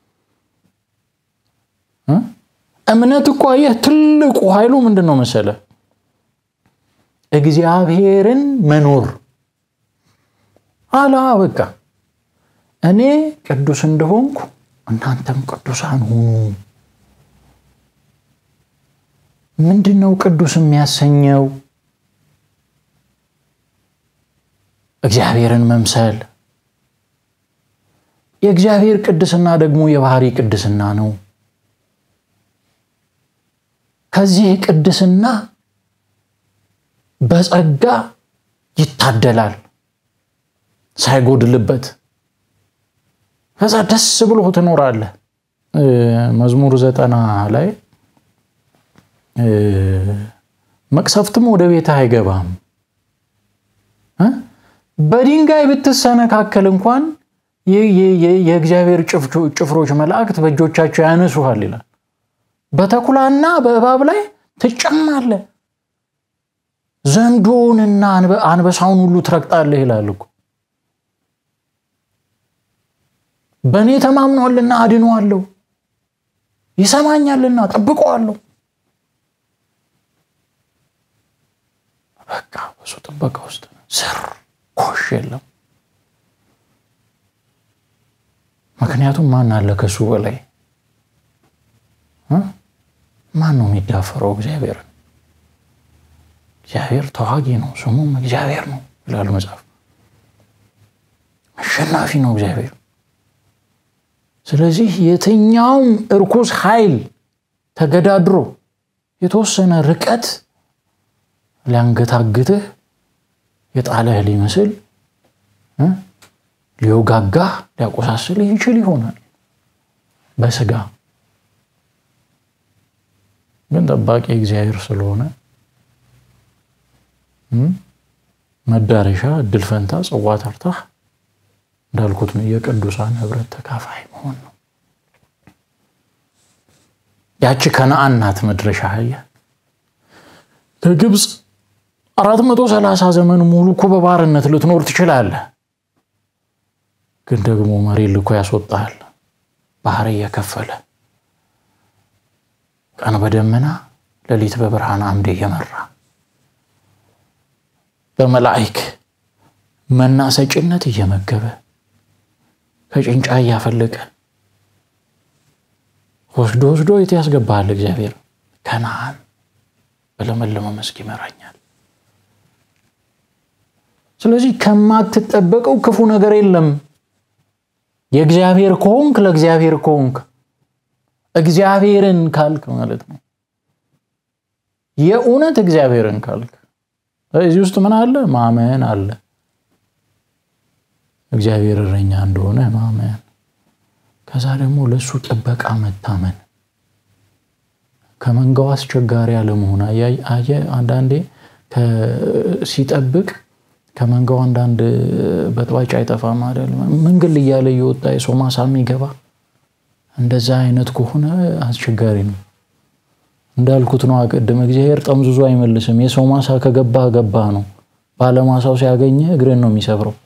እምነት እኮ አየህ፣ ትልቁ ኃይሉ ምንድን ነው መሰለ? እግዚአብሔርን መኖር አላ በቃ እኔ ቅዱስ እንደሆንኩ እናንተም ቅዱሳን ሁኑ። ምንድን ነው ቅዱስ የሚያሰኘው? እግዚአብሔርን መምሰል። የእግዚአብሔር ቅድስና ደግሞ የባህሪ ቅድስና ነው። ከዚህ ቅድስና በጸጋ ይታደላል ሳይጎድልበት። ከዛ ደስ ብሎ ትኖራለህ። መዝሙር ዘጠና ላይ መቅሰፍትም ወደ ቤትህ አይገባም፣ በድንጋይ ብትሰነካከል እንኳን የእግዚአብሔር ጭፍሮች መላእክት በእጆቻቸው ያነሱሃል ይላል። በተኩላና በእባብ ላይ ትጨማለህ፣ ዘንዶውንና አንበሳውን ሁሉ ትረግጣለህ ይላል እኮ። በእኔ ተማምኗልና አድነዋለሁ፣ ይሰማኛልና ጠብቀዋለሁ። በቃ በሱ ጥበቃ ውስጥ ስር ኮሽ የለም። ምክንያቱም ማን አለ ከሱ በላይ? ማን ነው የሚዳፈረው? እግዚአብሔርን። እግዚአብሔር ተዋጊ ነው፣ ስሙም እግዚአብሔር ነው ይላል መጽሐፍ። አሸናፊ ነው እግዚአብሔር። ስለዚህ የትኛውም እርኩስ ኃይል ተገዳድሮ የተወሰነ ርቀት ሊያንገታግትህ የጣለህ ሊመስል ሊወጋጋህ ሊያቆሳስልህ ይችል ይሆናል በስጋ ግን ጠባቂ እግዚአብሔር ስለሆነ መዳረሻ እድል ፈንታ ጽዋ ተርታህ እንዳልኩት ነው የቅዱሳን ህብረት ተካፋይ መሆን ነው። ያቺ ከነአን ናት መድረሻ። አየህ ከግብፅ አራት መቶ ሰላሳ ዘመን ሙሉ እኮ በባርነት ልትኖር ትችላለህ። ግን ደግሞ መሪ ልኮ ያስወጣሃል ባህር እየከፈለ ቀን በደመና ሌሊት በብርሃን አምድ እየመራ በመላእክ መና ሰጪነት እየመገበ ከጭንጫ እያፈለቀ ወስዶ ወስዶ የት ያስገባሃል እግዚአብሔር? ከነአን በለመለመ መስክ ይመራኛል። ስለዚህ ከማትጠበቀው ክፉ ነገር የለም። የእግዚአብሔር ከሆንክ ለእግዚአብሔር ከሆንክ እግዚአብሔርን ካልክ ማለት ነው። የእውነት እግዚአብሔርን ካልክ እዚህ ውስጥ ምን አለ? ማመን አለ። እግዚአብሔር እረኛ እንደሆነ ማመን፣ ከዛ ደግሞ ለእሱ ጥበቃ መታመን፣ ከመንጋው አስቸጋሪ አለመሆን። አየህ አንዳንዴ ሲጠብቅ ከመንጋው አንዳንድ በጥባጭ አይጠፋም አይደል? መንገድ እያለ እየወጣ የሰው ማሳ የሚገባ እንደዛ አይነት ከሆነ አስቸጋሪ ነው። እንዳልኩት ነው ቅድም፣ እግዚአብሔር ጠምዝዞ አይመልስም። የሰው ማሳ ከገባህ ገባህ ነው። ባለማሳው ሲያገኘ እግርን ነው የሚሰብረው።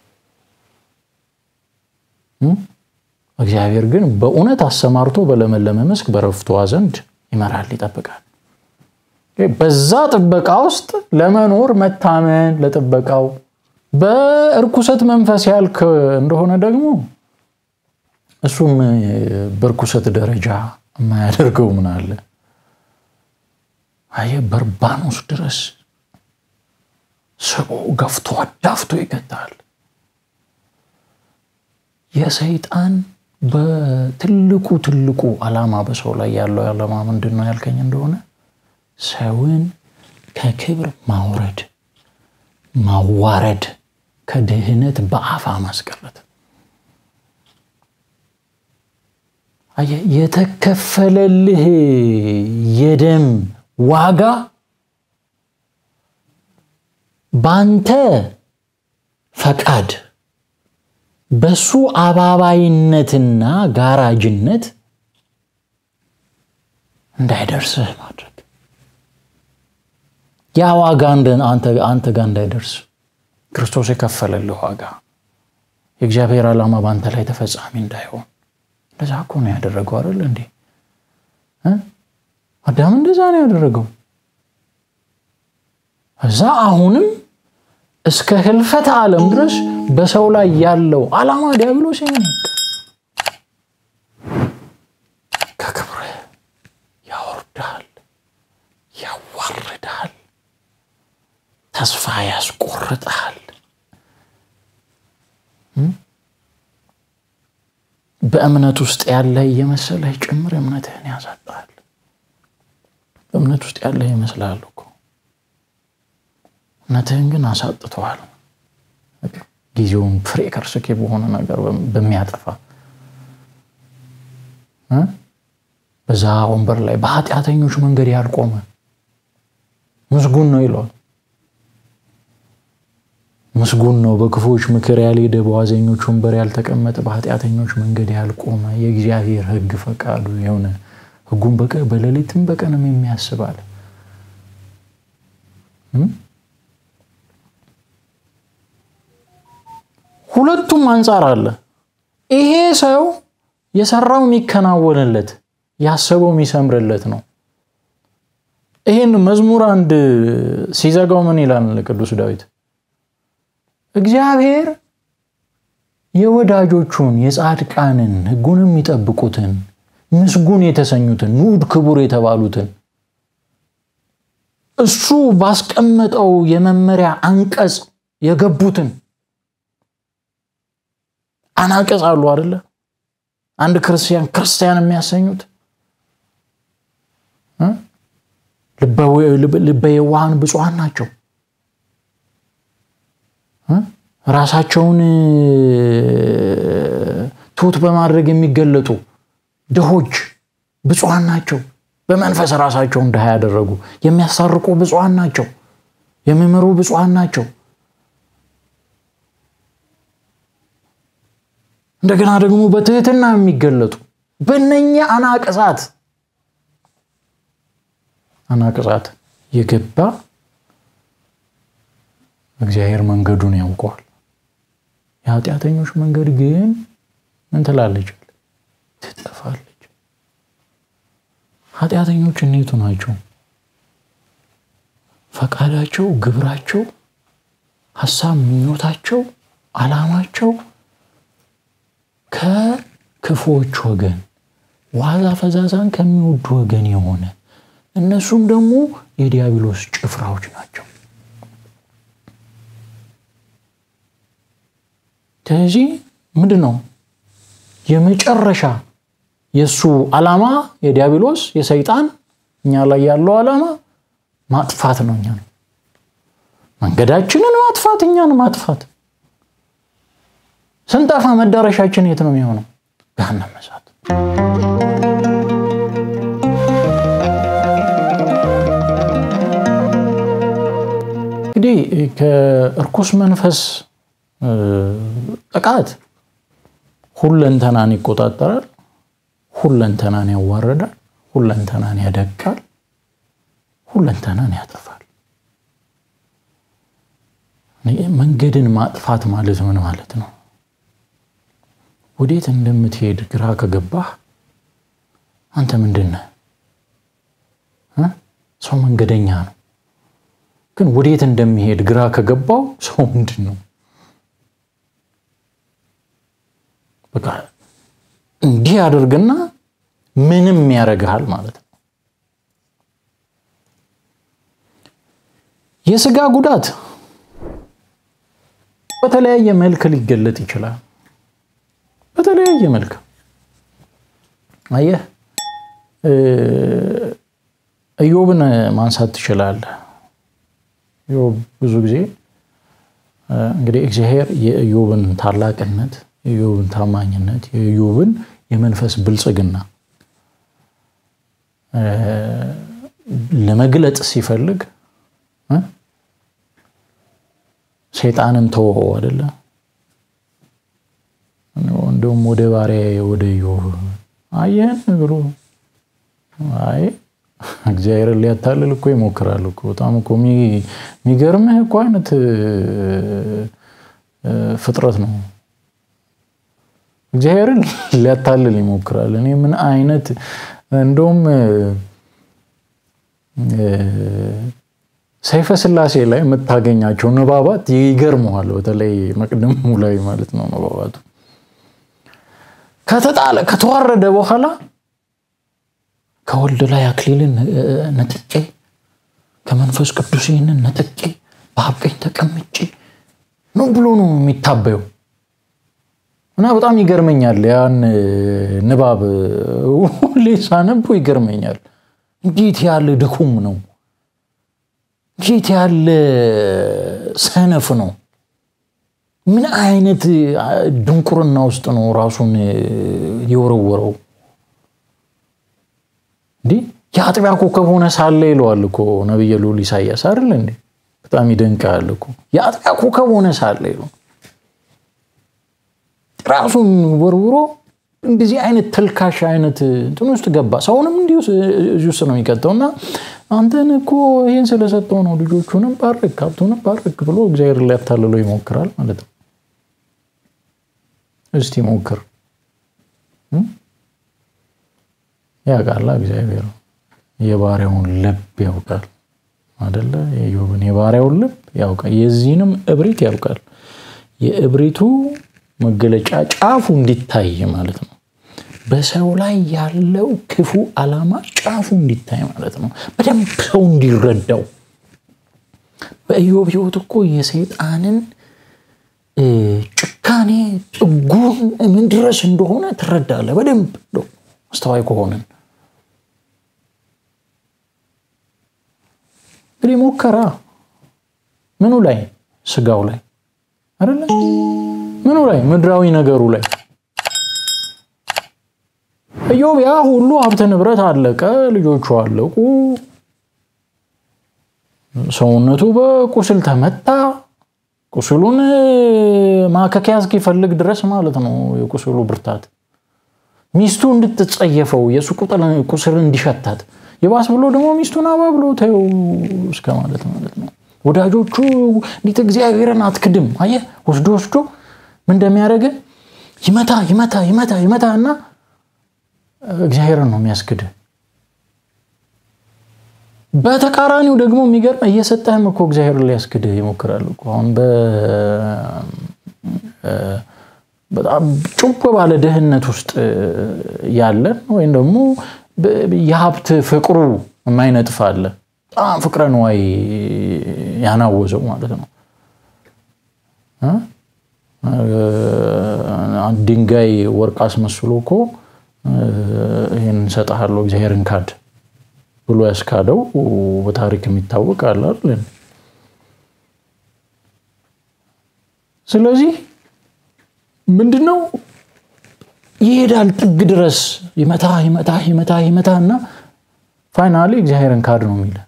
እግዚአብሔር ግን በእውነት አሰማርቶ በለመለመ መስክ በረፍቷ ዘንድ ይመራል፣ ይጠብቃል። በዛ ጥበቃ ውስጥ ለመኖር መታመን ለጥበቃው በእርኩሰት መንፈስ ያልክ እንደሆነ ደግሞ እሱም በእርኩሰት ደረጃ የማያደርገው ምን አለ? አየህ በርባኖስ ድረስ ስቦ ገፍቶ አዳፍቶ ይገታል። የሰይጣን በትልቁ ትልቁ ዓላማ በሰው ላይ ያለው ዓላማ ምንድን ነው ያልከኝ እንደሆነ ሰውን ከክብር ማውረድ ማዋረድ ከድህነት በአፋ ማስቀረት የተከፈለልህ የደም ዋጋ ባንተ ፈቃድ በሱ አባባይነትና ጋራጅነት እንዳይደርስህ ማድረግ ያ ዋጋ አንተ ጋር እንዳይደርስ ክርስቶስ የከፈለልህ ዋጋ የእግዚአብሔር ዓላማ በአንተ ላይ ተፈጻሚ እንዳይሆን እንደዛ እኮ ነው ያደረገው አይደል እንዴ አዳም እንደዛ ነው ያደረገው እዛ አሁንም እስከ ህልፈት ዓለም ድረስ በሰው ላይ ያለው ዓላማ ዲያብሎስ ይሄ ከክብር ያወርዳል ያዋርዳል ተስፋ ያስቆርጣል በእምነት ውስጥ ያለ እየመሰለህ ጭምር እምነትህን ያሳጣል በእምነት ውስጥ ያለ ይመስላል እኮ እምነትህን ግን አሳጥተዋል ጊዜውን ፍሬ ከርስኬ በሆነ ነገር በሚያጠፋ በዛ ወንበር ላይ በኃጢአተኞች መንገድ ያልቆመ ምስጉን ነው ይለዋል ምስጉን ነው በክፉዎች ምክር ያልሄደ በዋዘኞች ወንበር ያልተቀመጠ በኃጢአተኞች መንገድ ያልቆመ የእግዚአብሔር ህግ ፈቃዱ የሆነ ህጉን በሌሊትም በቀንም የሚያስባል ሁለቱም አንጻር አለ ይሄ ሰው የሰራው የሚከናወንለት ያሰበው የሚሰምርለት ነው ይህን መዝሙር አንድ ሲዘጋው ምን ይላል ቅዱስ ዳዊት እግዚአብሔር የወዳጆቹን የጻድቃንን ህጉን የሚጠብቁትን ምስጉን የተሰኙትን ንዑድ ክቡር የተባሉትን እሱ ባስቀመጠው የመመሪያ አንቀጽ የገቡትን አናቀጽ አሉ አደለ አንድ ክርስቲያን ክርስቲያን የሚያሰኙት ልበ የዋሃን ብፁዓን ናቸው ራሳቸውን ትሁት በማድረግ የሚገለጡ ድሆች ብፁዓን ናቸው በመንፈስ ራሳቸውን ድሃ ያደረጉ የሚያሳርቁ ብፁዓን ናቸው የሚምሩ ብፁዓን ናቸው እንደገና ደግሞ በትህትና የሚገለጡ በነኛ አናቅጻት አናቅጻት የገባ እግዚአብሔር መንገዱን ያውቀዋል የኃጢአተኞች መንገድ ግን ምን ትላለች ትጠፋለች ኃጢአተኞች እኔቱ ናቸው ፈቃዳቸው ግብራቸው ሀሳብ ምኞታቸው አላማቸው ከክፎች ወገን ዋዛ ፈዛዛን ከሚወዱ ወገን የሆነ እነሱም ደግሞ የዲያብሎስ ጭፍራዎች ናቸው ስለዚህ ምንድን ነው የመጨረሻ የእሱ ዓላማ የዲያብሎስ የሰይጣን እኛ ላይ ያለው ዓላማ ማጥፋት ነው እኛ ነው መንገዳችንን ማጥፋት እኛን ማጥፋት ስንጠፋ መዳረሻችን የት ነው የሚሆነው ገሃነመ እሳት እንግዲህ ከእርኩስ መንፈስ ጥቃት ሁለንተናን ይቆጣጠራል ሁለንተናን ያዋረዳል ሁለንተናን ያደቃል ሁለንተናን ያጠፋል መንገድን ማጥፋት ማለት ምን ማለት ነው ወዴት እንደምትሄድ ግራ ከገባህ አንተ ምንድን ነህ ሰው መንገደኛ ነው ግን ወዴት እንደሚሄድ ግራ ከገባው ሰው ምንድን ነው በቃ እንዲህ አድርግና ምንም ያደርግሃል ማለት ነው የስጋ ጉዳት በተለያየ መልክ ሊገለጥ ይችላል በተለያየ መልክ አየህ ኢዮብን ማንሳት ትችላለህ ኢዮብ ብዙ ጊዜ እንግዲህ እግዚአብሔር የኢዮብን ታላቅነት፣ የኢዮብን ታማኝነት፣ የኢዮብን የመንፈስ ብልጽግና ለመግለጥ ሲፈልግ ሰይጣንን ተወው አይደለ? እንደውም ወደ ባሪያ ወደ ኢዮብ አየህን ብሎ አይ እግዚአብሔርን ሊያታልል እኮ ይሞክራል እኮ። በጣም እኮ የሚገርምህ እኮ አይነት ፍጥረት ነው። እግዚአብሔርን ሊያታልል ይሞክራል። እኔ ምን አይነት እንደውም ሰይፈ ስላሴ ላይ የምታገኛቸው ንባባት ይገርመዋል። በተለይ መቅደሙ ላይ ማለት ነው ንባባቱ ከተጣለ ከተዋረደ በኋላ ከወልድ ላይ አክሊልን ነጥቄ ከመንፈስ ቅዱስ ይህንን ነጥቄ በአብ ቀኝ ተቀምጬ ነው ብሎ ነው የሚታበየው። እና በጣም ይገርመኛል። ያን ንባብ ሁሌ ሳነቦ ይገርመኛል። እንዴት ያለ ድኩም ነው! እንዴት ያለ ሰነፍ ነው! ምን አይነት ድንቁርና ውስጥ ነው ራሱን የወረወረው? እንዲህ የአጥቢያ ኮከብ ሆነ ሳለ ይለዋል እኮ ነቢየ ልዑል ኢሳያስ አይደል እንዴ? በጣም ይደንቃል እኮ የአጥቢያ ኮከብ ሆነ ሳለ ይለዋል። ራሱን ወርውሮ እንደዚህ አይነት ተልካሽ አይነት እንትን ውስጥ ገባ። ሰውንም እንዲሁ እዚህ ውስጥ ነው የሚቀጠው እና አንተን እኮ ይህን ስለሰጠው ነው ልጆቹንም ባርክ ሀብቱንም ባርክ ብሎ እግዚአብሔር ሊያታልለው ይሞክራል ማለት ነው። እስቲ ሞክር። ያውቃላ እግዚአብሔር የባሪያውን ልብ ያውቃል አደለ? የኢዮብን የባሪያውን ልብ ያውቃል። የዚህንም እብሪት ያውቃል። የእብሪቱ መገለጫ ጫፉ እንዲታይ ማለት ነው። በሰው ላይ ያለው ክፉ ዓላማ ጫፉ እንዲታይ ማለት ነው። በደንብ ሰው እንዲረዳው። በኢዮብ ሕይወት እኮ የሰይጣንን ጭካኔ ጥጉን ምን ድረስ እንደሆነ ትረዳለህ። በደንብ አስተዋይ ከሆንን እንግዲህ ሞከራ ምኑ ላይ ስጋው ላይ አይደለ? ምኑ ላይ ምድራዊ ነገሩ ላይ ኢዮብ ያ ሁሉ ሀብት ንብረት አለቀ፣ ልጆቹ አለቁ፣ ሰውነቱ በቁስል ተመታ። ቁስሉን ማከኪያ እስኪፈልግ ድረስ ማለት ነው የቁስሉ ብርታት ሚስቱ እንድትጸየፈው የእሱ ቁስል እንዲሸታት የባስ ብሎ ደግሞ ሚስቱን አባብሎ ተይው እስከ ማለት ማለት ነው። ወዳጆቹ እንዴት እግዚአብሔርን አትክድም? አየህ ወስዶ ወስዶ ምን እንደሚያደርግ ይመታ ይመታ ይመታ ይመታ እና እግዚአብሔርን ነው የሚያስክድ። በተቃራኒው ደግሞ የሚገርም እየሰጠህም እኮ እግዚአብሔርን ሊያስክድህ ይሞክራል እኮ አሁን በጣም ጭው ባለ ድህነት ውስጥ ያለን ወይም ደግሞ የሀብት ፍቅሩ የማይነጥፍ አለ። በጣም ፍቅረ ንዋይ ያናወዘው ማለት ነው። ድንጋይ ወርቅ አስመስሎ እኮ ይህን እሰጥሃለሁ እግዚአብሔርን ካድ ብሎ ያስካደው በታሪክ የሚታወቅ አለ አይደል? ስለዚህ ምንድን ነው ይሄዳል ጥግ ድረስ ይመታ ይመታ ይመታ ይመታ እና ፋይናሊ እግዚአብሔርን ካድ ነው የሚለ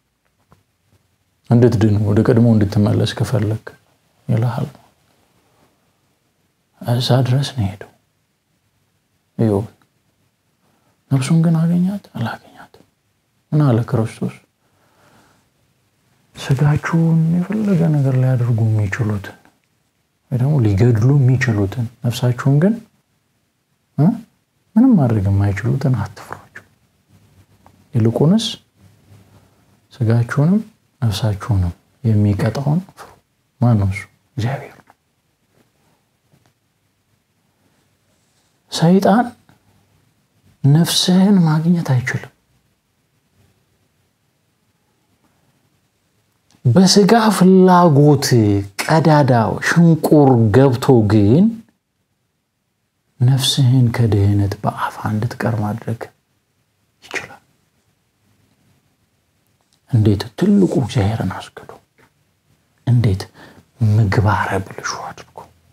እንድትድን ወደ ቀድሞ እንድትመለስ ከፈለግ ይልሃል። እዛ ድረስ ነው ሄደው ኢዮብ። ነፍሱን ግን አገኛት አላገኛት? ምን አለ ክርስቶስ? ስጋችሁን የፈለገ ነገር ሊያደርጉ የሚችሉትን ወይ ደግሞ ሊገድሉ የሚችሉትን ነፍሳችሁን ግን ምንም ማድረግ የማይችሉትን አትፍሯቸው። ይልቁንስ ስጋችሁንም ነፍሳችሁንም የሚቀጣውን ፍሩ። ማን ነው እሱ? እግዚአብሔር ነው። ሰይጣን ነፍስህን ማግኘት አይችልም። በስጋ ፍላጎት ቀዳዳ ሽንቁር ገብቶ ግን ነፍስህን ከድህነት በአፋ እንድትቀር ማድረግ ይችላል። እንዴት? ትልቁ እግዚአብሔርን አስክዶ። እንዴት? ምግባረ ብልሹ አድርጎ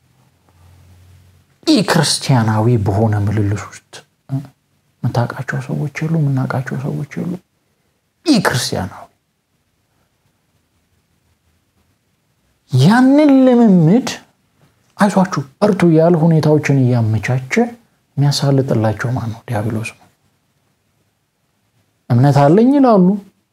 ኢ ክርስቲያናዊ በሆነ ምልልስ ውስጥ የምታውቃቸው ሰዎች የሉ፣ የምናውቃቸው ሰዎች የሉ። ኢ ክርስቲያናዊ ያንን ልምምድ አይዟችሁ እርቱ እያለ ሁኔታዎችን እያመቻቸ የሚያሳልጥላቸው ማን ነው? ዲያብሎስ ነው። እምነት አለኝ ይላሉ።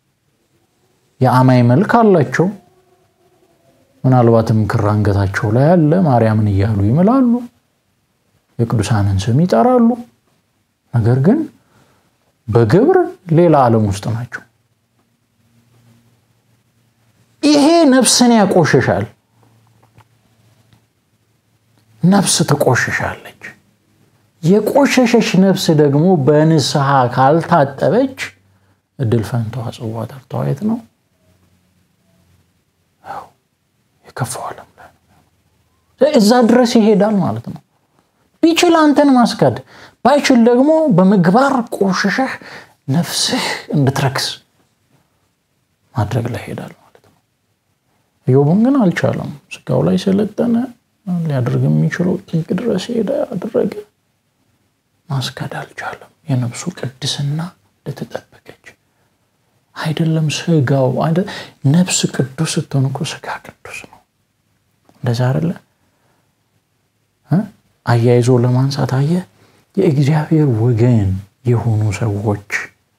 የአማይ መልክ አላቸው። ምናልባትም ክር አንገታቸው ላይ አለ። ማርያምን እያሉ ይምላሉ። የቅዱሳንን ስም ይጠራሉ። ነገር ግን በግብር ሌላ ዓለም ውስጥ ናቸው። ይሄ ነፍስን ያቆሸሻል። ነፍስ ትቆሸሻለች። የቆሸሸች ነፍስ ደግሞ በንስሐ ካልታጠበች እድል ፈንታዋ ጽዋ ተርታዋ የት ነው? የከፋው ዓለም ላይ እዛ ድረስ ይሄዳል ማለት ነው። ቢችል አንተን ማስካድ ባይችል ደግሞ በምግባር ቆሸሸህ ነፍስህ እንድትረክስ ማድረግ ላይ ይሄዳል ማለት ነው። ኢዮብን ግን አልቻለም። ስጋው ላይ ሰለጠነ። ሊያደርግ የሚችለው ጥግ ድረስ ሄደ፣ አደረገ። ማስካድ አልቻለም። የነፍሱ ቅድስና እንደተጠበቀች አይደለም። ስጋው ነፍስ ቅዱስ ስትሆን እኮ ስጋ ቅዱስ ነው። እንደዛ አይደለ? አያይዞ ለማንሳት አየ የእግዚአብሔር ወገን የሆኑ ሰዎች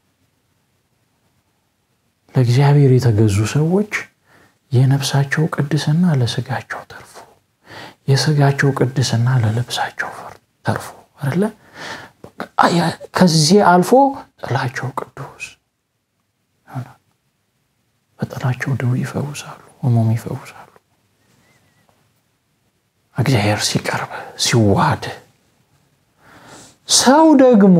ለእግዚአብሔር የተገዙ ሰዎች የነፍሳቸው ቅድስና ለስጋቸው ተርፎ የስጋቸው ቅድስና ለልብሳቸው ተርፎ አይደለ? ከዚህ አልፎ ጥላቸው ቅዱስ በጥላቸው ድው ይፈውሳሉ፣ ሕሙም ይፈውሳሉ። እግዚአብሔር ሲቀርብ ሲዋሃድ ሰው ደግሞ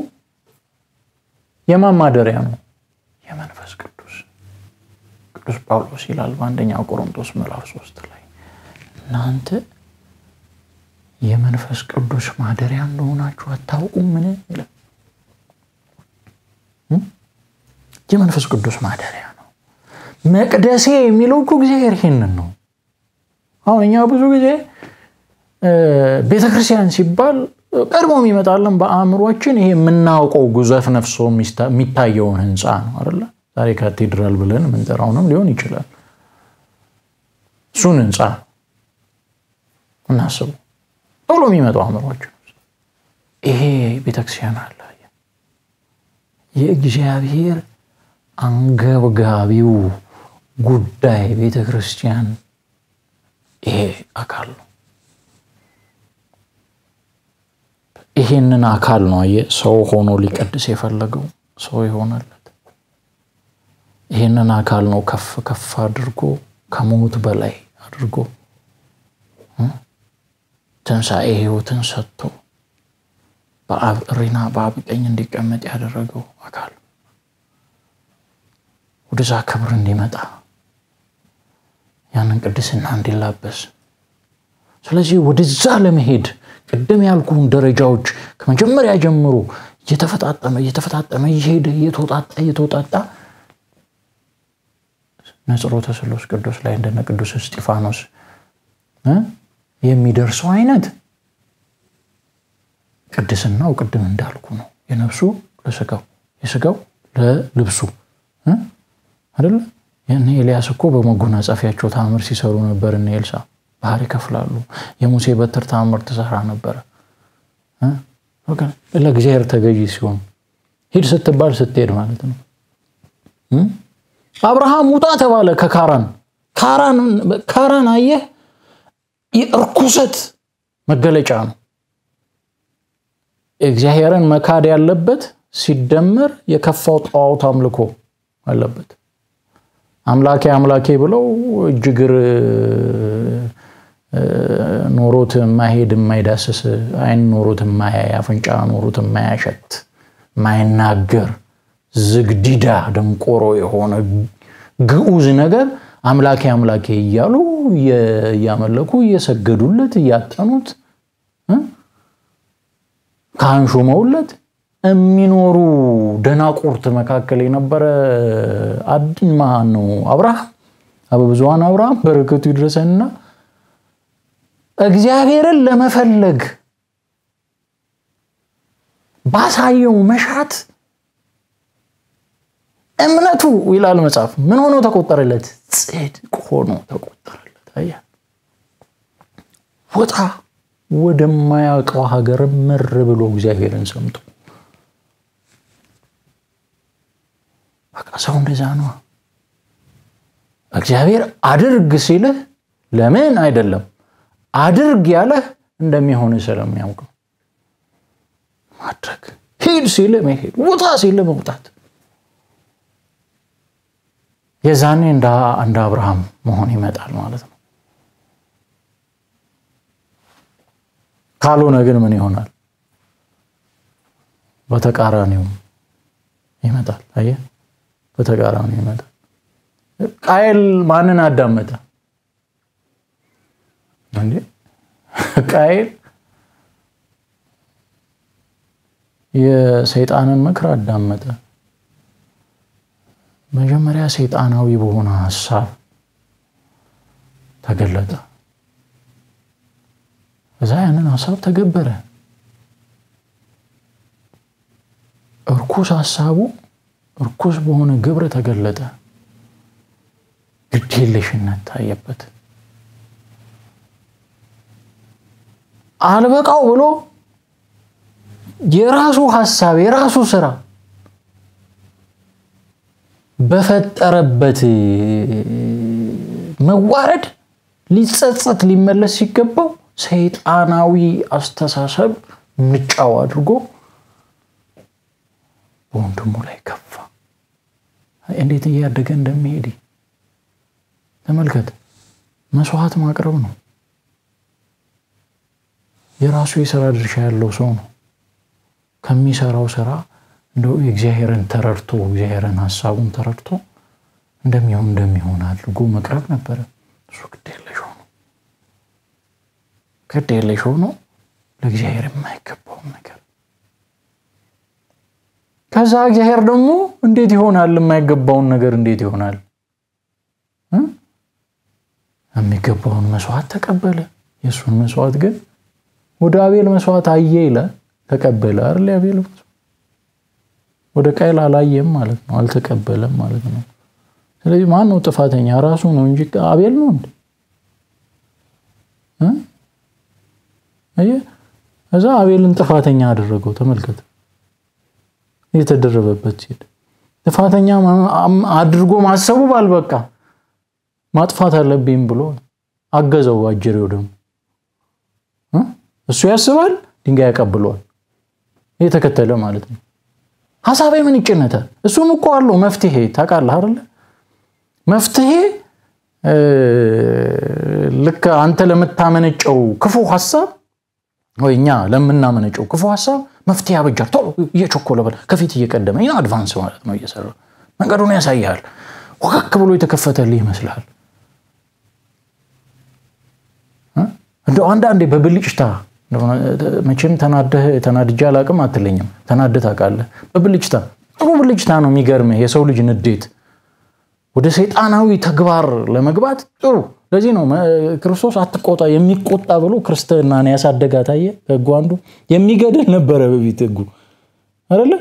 የማን ማደሪያ ነው? የመንፈስ ቅዱስ። ቅዱስ ጳውሎስ ይላል በአንደኛ ቆሮንቶስ ምዕራፍ ሶስት ላይ እናንተ የመንፈስ ቅዱስ ማደሪያ እንደሆናችሁ አታውቁም? ምን ይላል? የመንፈስ ቅዱስ ማደሪያ ነው። መቅደሴ የሚለው እኮ እግዚአብሔር ይሄንን ነው። አሁን እኛ ብዙ ጊዜ ቤተክርስቲያን ሲባል ቀድሞ የሚመጣለን በአእምሯችን ይሄ የምናውቀው ጉዘፍ ነፍሶ የሚታየውን ህንፃ ነው አይደለ? ዛሬ ካቴድራል ብለን የምንጠራውንም ሊሆን ይችላል። እሱን ህንፃ እናስቡ ቶሎ የሚመጣው አእምሯችን ይሄ ቤተክርስቲያን አለ። የእግዚአብሔር አንገብጋቢው ጉዳይ ቤተክርስቲያን ይሄ አካል ነው። ይሄንን አካል ነው አየህ ሰው ሆኖ ሊቀድስ የፈለገው ሰው የሆነለት ይሄንን አካል ነው ከፍ ከፍ አድርጎ ከሞት በላይ አድርጎ ትንሣኤ ህይወትን ሰጥቶ በአብ እሪና በአብ ቀኝ እንዲቀመጥ ያደረገው አካል ወደዛ ክብር እንዲመጣ ያንን ቅድስና እንዲላበስ ስለዚህ ወደዛ ለመሄድ ቅድም ያልኩን ደረጃዎች ከመጀመሪያ ጀምሮ እየተፈጣጠመ እየተፈጣጠመ እየሄደ እየተወጣጣ እየተወጣጣ ነጽሮተ ስሉስ ቅዱስ ላይ እንደነ ቅዱስ እስጢፋኖስ የሚደርሰው አይነት ቅድስናው ቅድም እንዳልኩ ነው። የነፍሱ ለስጋው የስጋው ለልብሱ አይደለ? እነ ኤልያስ እኮ በመጎናጸፊያቸው ታምር ሲሰሩ ነበር። እነ ኤልሳ ባህር ይከፍላሉ። የሙሴ በትር ታምር ትሰራ ነበረ። ለእግዚአብሔር ተገዢ ሲሆን ሂድ ስትባል ስትሄድ ማለት ነው። አብርሃም ውጣ ተባለ ከካራን ካራን አየህ የእርኩሰት መገለጫ ነው። እግዚአብሔርን መካድ ያለበት ሲደመር የከፋው ጣዖት አምልኮ አለበት። አምላኬ አምላኬ ብለው እጅግር ኖሮት የማይሄድ የማይዳስስ ዓይን ኖሮት የማያይ አፍንጫ ኖሮት የማያሸት የማይናገር ዝግዲዳ ደንቆሮ የሆነ ግዑዝ ነገር አምላኬ አምላኬ እያሉ እያመለኩ እየሰገዱለት እያጠኑት ካህን ሾመውለት የሚኖሩ ደናቁርት መካከል የነበረ አድን ማን ነው? አብርሃም አበብዙኃን አብርሃም በረከቱ ይድረሰንና እግዚአብሔርን ለመፈለግ ባሳየው መሻት እምነቱ ይላል መጽሐፍ ምን ሆኖ ተቆጠረለት? ጽድቅ ሆኖ ተቆጠረለት። አየህ፣ ወጣ ወደማያውቀው ሀገር ምር ብሎ እግዚአብሔርን ሰምቶ በቃ ሰው እንደዛ ነዋ። እግዚአብሔር አድርግ ሲልህ ለምን አይደለም አድርግ ያለህ እንደሚሆን ስለሚያውቅ ማድረግ፣ ሂድ ሲልህ መሄድ፣ ውጣ ሲልህ መውጣት። የዛኔ እንደ አብርሃም መሆን ይመጣል ማለት ነው። ካልሆነ ግን ምን ይሆናል? በተቃራኒው ይመጣል። አየህ፣ በተቃራኒው ይመጣል። ቃየል ማንን አዳመጠ እንዴ? ቃየል የሰይጣንን ምክር አዳመጠ። መጀመሪያ ሰይጣናዊ በሆነ ሀሳብ ተገለጠ። እዛ ያንን ሀሳብ ተገበረ። እርኩስ ሀሳቡ እርኩስ በሆነ ግብር ተገለጠ። ግዴለሽነት ታየበት። አልበቃው ብሎ የራሱ ሀሳብ የራሱ ስራ በፈጠረበት መዋረድ ሊጸጸት ሊመለስ ሲገባው ሰይጣናዊ አስተሳሰብ ምጫው አድርጎ በወንድሙ ላይ ከፋ። እንዴት እያደገ እንደሚሄድ ተመልከት። መስዋዕት ማቅረብ ነው። የራሱ የስራ ድርሻ ያለው ሰው ነው። ከሚሰራው ስራ እንደው የእግዚአብሔርን ተረድቶ እግዚአብሔርን ሀሳቡን ተረድቶ እንደሚሆን እንደሚሆን አድርጎ መቅረብ ነበረ። እሱ ግድ የለሽ ሆኖ ግድ የለሽ ሆኖ ለእግዚአብሔር የማይገባውን ነገር ከዛ እግዚአብሔር ደግሞ እንዴት ይሆናል? የማይገባውን ነገር እንዴት ይሆናል? የሚገባውን መስዋዕት ተቀበለ። የእሱን መስዋዕት ግን ወደ አቤል መስዋዕት አየ ይለ ተቀበለ አይደል? አቤል ወደ ቃየል አላየም ማለት ነው፣ አልተቀበለም ማለት ነው። ስለዚህ ማን ነው ጥፋተኛ? ራሱ ነው እንጂ አቤል ነው እንዴ? እዛ አቤልን ጥፋተኛ አደረገው። ተመልከት፣ የተደረበበት ሲል ጥፋተኛ አድርጎ ማሰቡ ባልበቃ ማጥፋት አለብኝ ብሎ አገዘው። አጀሬው ደግሞ እሱ ያስባል፣ ድንጋይ ያቀብለዋል። የተከተለ ማለት ነው። ሀሳቤ ምን ይጭነታል? እሱም እኮ አለው መፍትሄ። ታውቃለህ አይደለ? መፍትሄ ልክ አንተ ለምታመነጨው ክፉ ሀሳብ ወይ እኛ ለምናመነጨው ክፉ ሀሳብ መፍትሄ አበጃል። ቶሎ እየቸኮለ በል ከፊት እየቀደመ ይህ አድቫንስ ማለት ነው። እየሰራ መንገዱን ያሳያል። ወከክ ብሎ የተከፈተልህ ይመስልሃል። እንደው አንዳንዴ በብልጭታ መቼም ተናደህ ተናድጄ አላቅም አትለኝም። ተናደህ ታውቃለህ። በብልጭታ ጥሩ ብልጭታ ነው የሚገርምህ። የሰው ልጅ ንዴት ወደ ሰይጣናዊ ተግባር ለመግባት ጥሩ። ለዚህ ነው ክርስቶስ አትቆጣ የሚቆጣ ብሎ ክርስትናን ያሳደጋት። አየህ፣ ህጉ አንዱ የሚገድል ነበረ በፊት ህጉ አይደለ?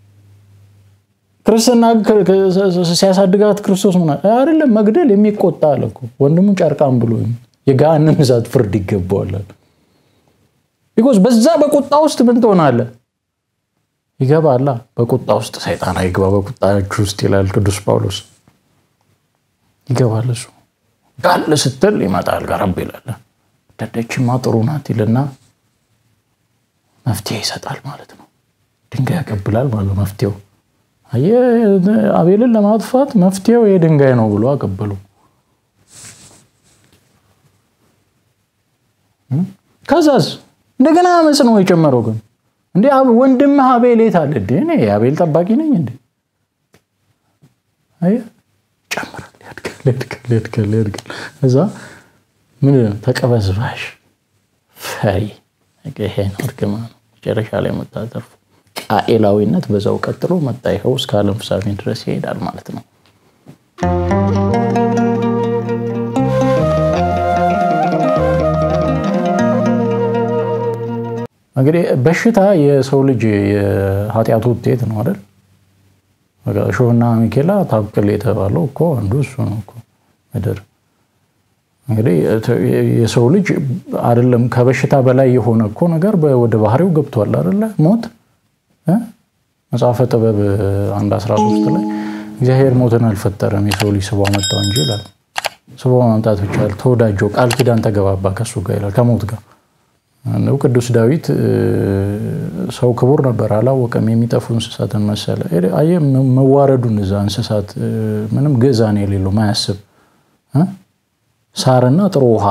ክርስትና ሲያሳድጋት ክርስቶስ ምን አይደለም መግደል የሚቆጣ አለ እኮ ወንድሙ ጨርቃም ብሎ የገሃነም እሳት ፍርድ ይገባዋል። ቢኮዝ በዛ በቁጣ ውስጥ ምን ትሆናለህ? ይገባላ። በቁጣ ውስጥ ሰይጣን አይግባ በቁጣችሁ ውስጥ ይላል ቅዱስ ጳውሎስ። ይገባል እሱ ጋል ስትል ይመጣል ቀረብ ይላል። ደደችማ ጥሩ ናት ይልና መፍትሄ ይሰጣል ማለት ነው። ድንጋይ ያቀብላል ማለት ነው። መፍትሄው አቤልን ለማጥፋት መፍትሄው የድንጋይ ነው ብሎ አቀበሉ። ከዛስ እንደገና አመፅ ነው የጨመረው። ግን እንዴ ወንድምህ አቤል የት አለ? እኔ የአቤል ጠባቂ ነኝ እንዴ? ይጨምራል፣ ያድጋል፣ ያድጋል፣ ያድጋል፣ ያድጋል። እዛ ምን ተቀበዝባሽ ፈሪ ይሄ ነው እርግማን ነው። መጨረሻ ላይ የምታተርፉ ቃኤላዊነት በዛው ቀጥሎ መጣ። ይኸው እስከ ዓለም ፍጻሜ ድረስ ይሄዳል ማለት ነው። እንግዲህ በሽታ የሰው ልጅ የኃጢአቱ ውጤት ነው አይደል? እሾህና ሚኬላ ታብቅል የተባለው እኮ አንዱ እሱ ነው እኮ ምድር እንግዲህ የሰው ልጅ አይደለም ከበሽታ በላይ የሆነ እኮ ነገር ወደ ባህሪው ገብቷል አይደለ? ሞት መጽሐፈ ጥበብ አንድ 13 ላይ እግዚአብሔር ሞትን አልፈጠረም የሰው ልጅ ስቦ መጣው እንጂ ይላል። ስቦ ማምጣት ብቻ ተወዳጀው ቃል ኪዳን ተገባባ ከሱ ጋር ይላል ከሞት ጋር ነው። ቅዱስ ዳዊት ሰው ክቡር ነበር አላወቀም፣ የሚጠፉ እንስሳትን መሰለ። አየህ መዋረዱን እዛ እንስሳት ምንም ግዕዛን የሌለው ማያስብ ሳርና ጥሩ ውሃ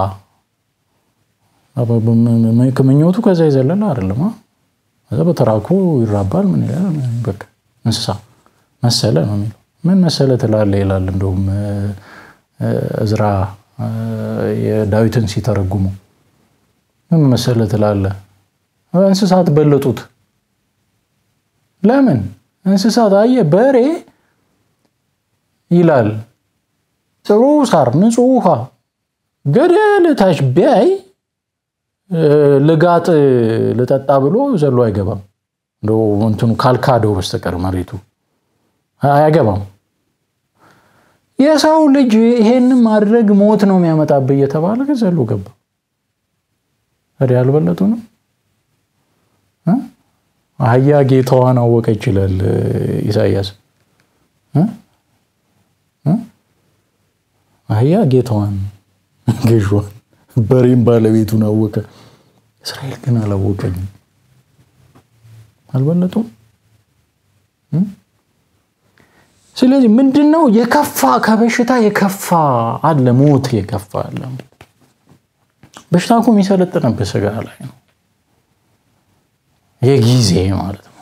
ምኞቱ ከዛ የዘለለ አይደለም። ከዛ በተራኩ ይራባል። ምን ይላል? በቃ እንስሳ መሰለ ነው የሚለው። ምን መሰለ ትላለህ ይላል። እንደውም እዝራ የዳዊትን ሲተረጉሙ ምን መሰለ ትላለህ? እንስሳት በለጡት። ለምን እንስሳት አየህ፣ በሬ ይላል ጥሩ ሳር፣ ንጹህ ውሃ ገደል ታች ቢያይ ልጋጥ ልጠጣ ብሎ ዘሎ አይገባም። እንደው እንትኑ ካልካደው በስተቀር መሬቱ አያገባም። የሰው ልጅ ይሄንን ማድረግ ሞት ነው የሚያመጣብህ እየተባለ ግን ዘሎ ገባ። ታዲያ ያልበለጡ ነው። አህያ ጌታዋን አወቀ ይችላል ኢሳያስ። አህያ ጌታዋን ገዥዋን በሬም ባለቤቱን አወቀ። እስራኤል ግን አላወቀኝም። አልበለጡም። ስለዚህ ምንድን ነው የከፋ ከበሽታ የከፋ አለ፣ ሞት የከፋ አለ። በሽታ እኮ የሚሰለጥንበት ስጋ ላይ ነው፣ የጊዜ ማለት ነው።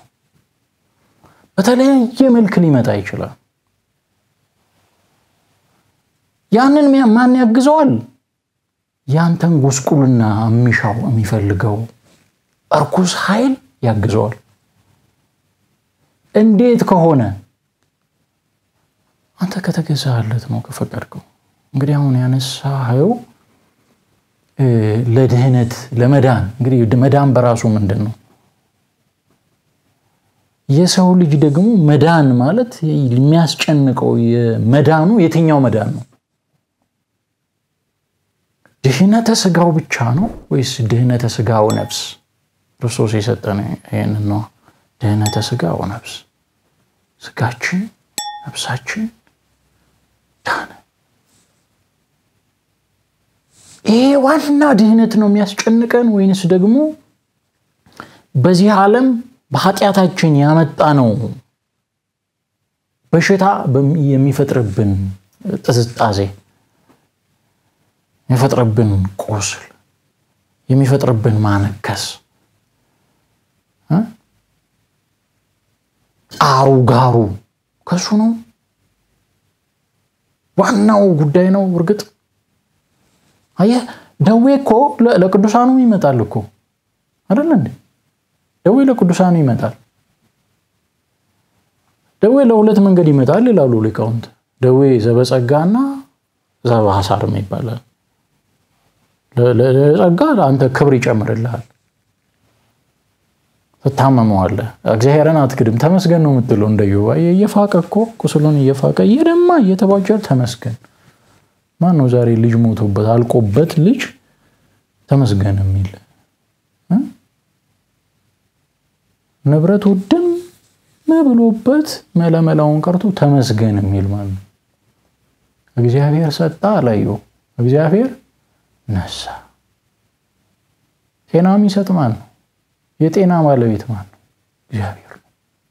በተለያየ መልክ ሊመጣ ይችላል። ያንን ማን ያግዘዋል? ያንተን ጉስቁልና የሚሻው የሚፈልገው እርኩስ ኃይል ያግዘዋል። እንዴት ከሆነ አንተ ከተገዛለት ነው ከፈቀድከው። እንግዲህ አሁን ያነሳኸው ለድህነት ለመዳን እንግዲህ መዳን በራሱ ምንድን ነው? የሰው ልጅ ደግሞ መዳን ማለት የሚያስጨንቀው መዳኑ የትኛው መዳን ነው? ድህነተ ስጋው ብቻ ነው ወይስ ድህነተ ስጋው ነፍስ? ክርስቶስ የሰጠን ይህንን ነው። ድህነተ ስጋው ነፍስ፣ ስጋችን ነፍሳችን ዳነ። ይሄ ዋና ድህነት ነው የሚያስጨንቀን ወይንስ ደግሞ በዚህ ዓለም በኃጢአታችን ያመጣ ነው በሽታ የሚፈጥርብን ጥዝጣዜ የሚፈጥርብን ቁስል የሚፈጥርብን ማነከስ ጣሩ ጋሩ ከሱ ነው ዋናው ጉዳይ ነው። እርግጥ አየህ ደዌ እኮ ለቅዱሳኑ ይመጣል እኮ አይደለ እንዴ? ደዌ ለቅዱሳኑ ይመጣል። ደዌ ለሁለት መንገድ ይመጣል ይላሉ ሊቃውንት። ደዌ ዘበጸጋና ዘበሐሳርም ይባላል። ለጸጋ አንተ ክብር ይጨምርልሃል፣ ትታመመዋለህ። እግዚአብሔርን አትክድም፣ ተመስገን ነው የምትለው። እንደ ዮባ እየፋቀ እኮ ቁስሉን እየፋቀ እየደማ እየተቧጨር ተመስገን። ማን ነው ዛሬ ልጅ ሞቶበት አልቆበት ልጅ ተመስገን የሚል ንብረት ውድም ብሎበት መለመላውን ቀርቶ ተመስገን የሚል ማለት ነው። እግዚአብሔር ሰጣ አላየው፣ እግዚአብሔር ነሳ። ጤና የሚሰጥ ማን ነው? የጤና ባለቤት ማን ነው? እግዚአብሔር ነው።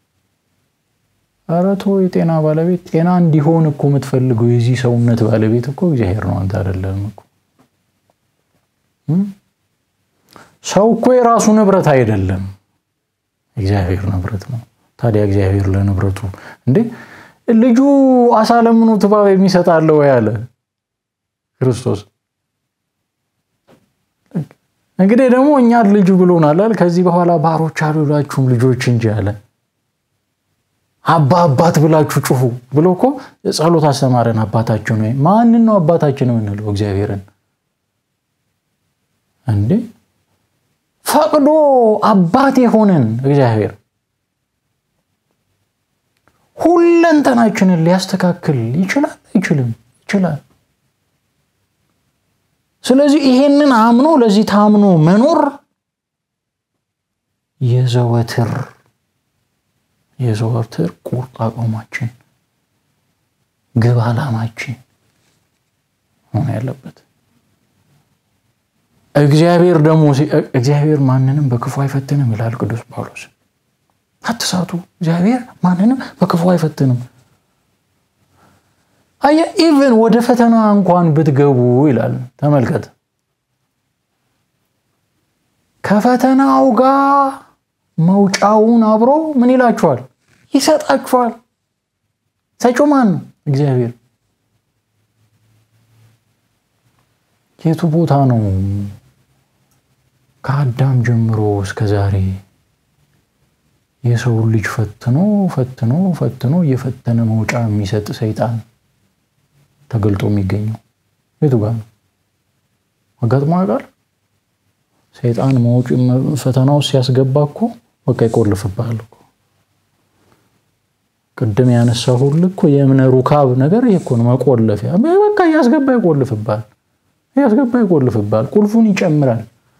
ኧረ ተው፣ የጤና ባለቤት ጤና እንዲሆን እኮ የምትፈልገው የዚህ ሰውነት ባለቤት እኮ እግዚአብሔር ነው፣ አንተ አይደለም እኮ። ሰው እኮ የራሱ ንብረት አይደለም፣ እግዚአብሔር ንብረት ነው። ታዲያ እግዚአብሔር ለንብረቱ እንዴ ልጁ አሳ ለምኑ እባብ የሚሰጣለ ወይ አለ ክርስቶስ። እንግዲህ ደግሞ እኛን ልጁ ብሎናል። ከዚህ በኋላ ባሮች አልላችሁም ልጆች እንጂ አለ። አባ አባት ብላችሁ ጩሁ ብሎ እኮ ጸሎት አስተማረን። አባታችን ወይ ማንን ነው አባታችን የምንለው? እግዚአብሔርን እንዴ ፈቅዶ አባት የሆነን እግዚአብሔር ሁለንተናችንን ሊያስተካክል ይችላል አይችልም? ይችላል። ስለዚህ ይሄንን አምኖ ለዚህ ታምኖ መኖር የዘወትር የዘወትር ቁርጥ አቋማችን ግብ ዓላማችን ሆነ ያለበት እግዚአብሔር ደግሞ እግዚአብሔር ማንንም በክፉ አይፈትንም ይላል ቅዱስ ጳውሎስ። አትሳቱ፣ እግዚአብሔር ማንንም በክፉ አይፈትንም። አየ ኢቨን ወደ ፈተና እንኳን ብትገቡ ይላል። ተመልከት፣ ከፈተናው ጋር መውጫውን አብሮ ምን ይላችኋል? ይሰጣችኋል። ሰጪው ማን ነው? እግዚአብሔር። የቱ ቦታ ነው ከአዳም ጀምሮ እስከ ዛሬ የሰው ልጅ ፈትኖ ፈትኖ ፈትኖ እየፈተነ መውጫ የሚሰጥ ሰይጣን ተገልጦ የሚገኘው የቱ ጋር ነው? አጋጥሞ ያውቃል? ሰይጣን መውጭ ፈተናው ሲያስገባ እኮ በቃ ይቆልፍብሃል እኮ። ቅድም ያነሳው ሁሉ እኮ የእምነ ሩካብ ነገር ይሄ እኮ ነው። መቆለፊያ በቃ እያስገባ ይቆልፍብሃል፣ እያስገባ ይቆልፍብሃል። ቁልፉን ይጨምራል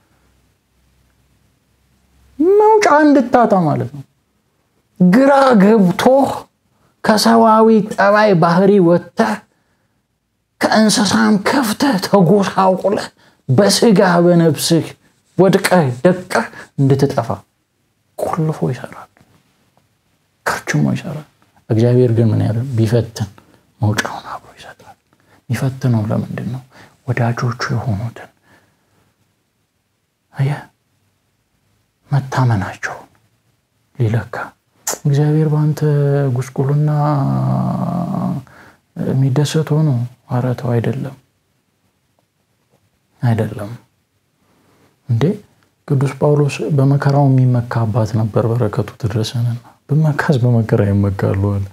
መውጫ እንድታጣ ማለት ነው። ግራ ገብቶህ ከሰዋዊ ጠባይ ባህሪ ወጥተህ ከእንስሳም ከፍተህ ተጎሳቁለህ በስጋ በነፍስህ ወድቀህ ደቀህ እንድትጠፋ ቆልፎ ይሰራል፣ ከርችሞ ይሰራል። እግዚአብሔር ግን ምን ያለ ቢፈትን መውጫውን አብሮ ይሰጣል። የሚፈትነው ለምንድን ነው? ወዳጆቹ የሆኑትን አየህ መታመናቸውን ሊለካ እግዚአብሔር በአንተ ጉስቁልና የሚደሰት ሆኖ ኧረ ተው አይደለም አይደለም እንዴ ቅዱስ ጳውሎስ በመከራው የሚመካ አባት ነበር በረከቱ ትድረሰንና ብመካስ በመከራ ይመካሉ አለ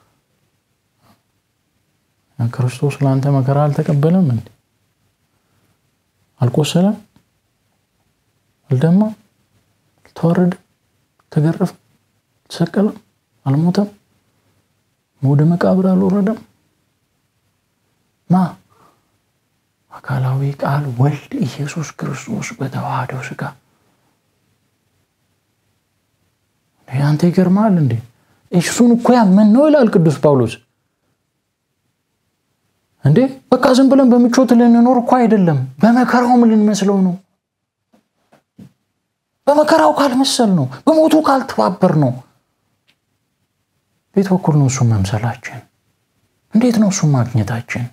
ክርስቶስ ለአንተ መከራ አልተቀበለም እንዴ አልቆሰለም አልደማም አልተዋረደም ተገረፈም ተሰቀለም አልሞተም ወደ መቃብር አልወረደም ማ አካላዊ ቃል ወልድ ኢየሱስ ክርስቶስ በተዋህደው ስጋ አንተ ይገርማል እንዴ እሱን እኮ ያመን ነው ይላል ቅዱስ ጳውሎስ እንዴ በቃ ዝም ብለን በምቾት ልንኖር እኮ አይደለም በመከራውም ልንመስለው ነው በመከራው ካልመሰል ነው በሞቱ ካልተባበር ነው ቤት በኩል ነው እሱ መምሰላችን እንዴት ነው እሱ ማግኘታችን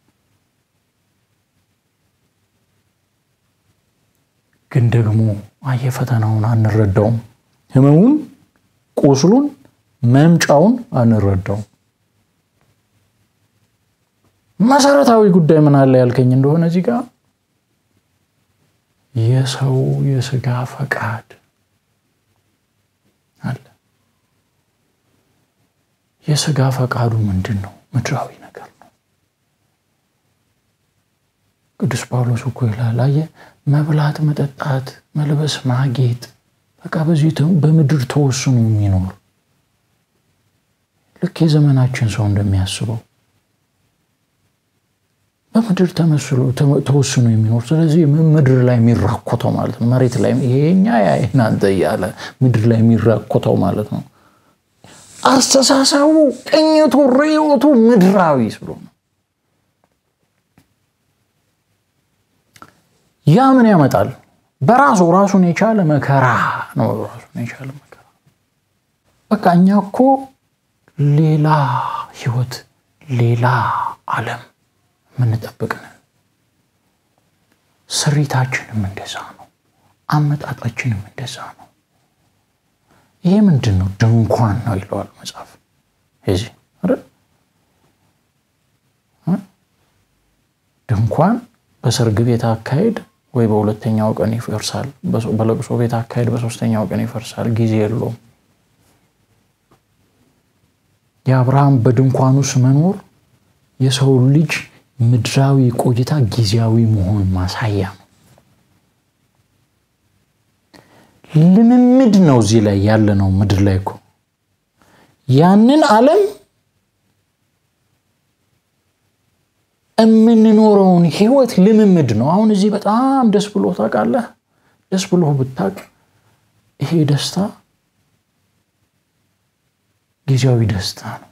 ግን ደግሞ አየ ፈተናውን አንረዳውም ህመሙን ቁስሉን መምጫውን አንረዳውም መሰረታዊ ጉዳይ ምን አለ ያልከኝ እንደሆነ እዚህ ጋር የሰው የስጋ ፈቃድ አለ የስጋ ፈቃዱ ምንድን ነው ምድራዊ ነገር ነው ቅዱስ ጳውሎስ እኮ ይላል አየ መብላት መጠጣት መልበስ ማጌጥ በቃ በዚህ በምድር ተወስኖ የሚኖር ልክ የዘመናችን ሰው እንደሚያስበው በምድር ተወስኖ የሚኖር ስለዚህ ምድር ላይ የሚራኮተው ማለት ነው መሬት ላይ ይሄኛ እናንተ እያለ ምድር ላይ የሚራኮተው ማለት ነው አስተሳሰቡ ቅኝቱ ርዮቱ ምድራዊ ስለሆነ ያ ምን ያመጣል በራሱ ራሱን የቻለ መከራ ነው ራሱን የቻለ መከራ በቃ እኛ እኮ ሌላ ህይወት ሌላ አለም የምንጠብቅ ነን ስሪታችንም እንደዛ ነው አመጣጣችንም እንደዛ ነው ይሄ ምንድን ነው ድንኳን ነው ይለዋል መጽሐፍ ዚህ ድንኳን በሰርግ ቤት አካሄድ ወይ በሁለተኛው ቀን ይፈርሳል በለቅሶ ቤት አካሄድ በሶስተኛው ቀን ይፈርሳል ጊዜ የለውም የአብርሃም በድንኳን ውስጥ መኖር የሰው ልጅ ምድራዊ ቆይታ ጊዜያዊ መሆን ማሳያ ነው ልምምድ ነው እዚህ ላይ ያለ ነው ምድር ላይ እኮ ያንን ዓለም የምንኖረውን ህይወት ልምምድ ነው። አሁን እዚህ በጣም ደስ ብሎ ታውቃለህ። ደስ ብሎ ብታውቅ ይሄ ደስታ ጊዜያዊ ደስታ ነው።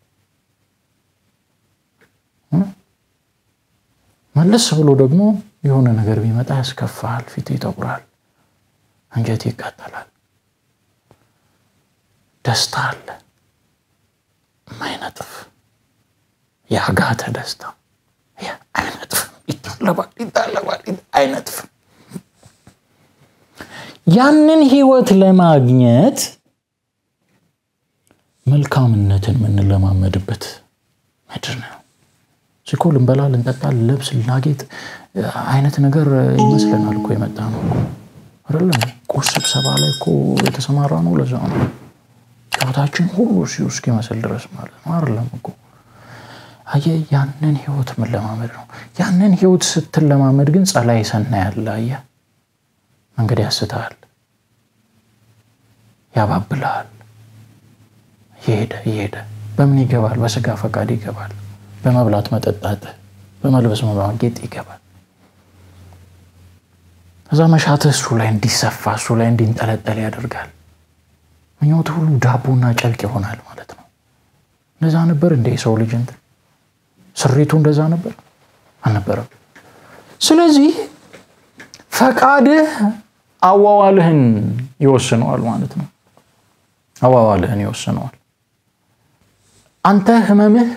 መለስ ብሎ ደግሞ የሆነ ነገር ቢመጣ ያስከፋል፣ ፊት ይጠቁራል፣ አንጀት ይቃጠላል። ደስታ አለ የማይነጥፍ የአጋተ ደስታ አይነጥፍም፣ ይታለባል፣ ይታለባል፣ አይነጥፍም። ያንን ህይወት ለማግኘት መልካምነትን የምንለማመድበት ምድር ነው። ሲኮ ልንበላ፣ ልንጠጣ፣ ልለብስ፣ ልናጌጥ አይነት ነገር ይመስለናል እኮ የመጣ ነው አይደለም። ቁርስ ስብሰባ ላይ እኮ የተሰማራ ነው። ለዛ ነው ጨዋታችን ሁሉ ሲሁ እስኪመስል ድረስ ማለት ነው አይደለም እኮ አየህ፣ ያንን ህይወት መለማመድ ነው። ያንን ህይወት ስትለማመድ ግን ጸላይ ሰና ያለ አየህ፣ መንገድ ያስተሃል፣ ያባብልሃል። እየሄደ እየሄደ በምን ይገባል? በስጋ ፈቃድ ይገባል። በመብላት መጠጣት፣ በመልበስ መማጌጥ ይገባል። ከዛ መሻትህ እሱ ላይ እንዲሰፋ እሱ ላይ እንዲንጠለጠል ያደርጋል። ምኞት ሁሉ ዳቦና ጨርቅ ይሆናል ማለት ነው። እንደዛ ነበር እንደ የሰው ልጅ እንትን ስሪቱ እንደዛ ነበር አልነበረም። ስለዚህ ፈቃድህ አዋዋልህን ይወስነዋል ማለት ነው። አዋዋልህን ይወስነዋል። አንተ ህመምህ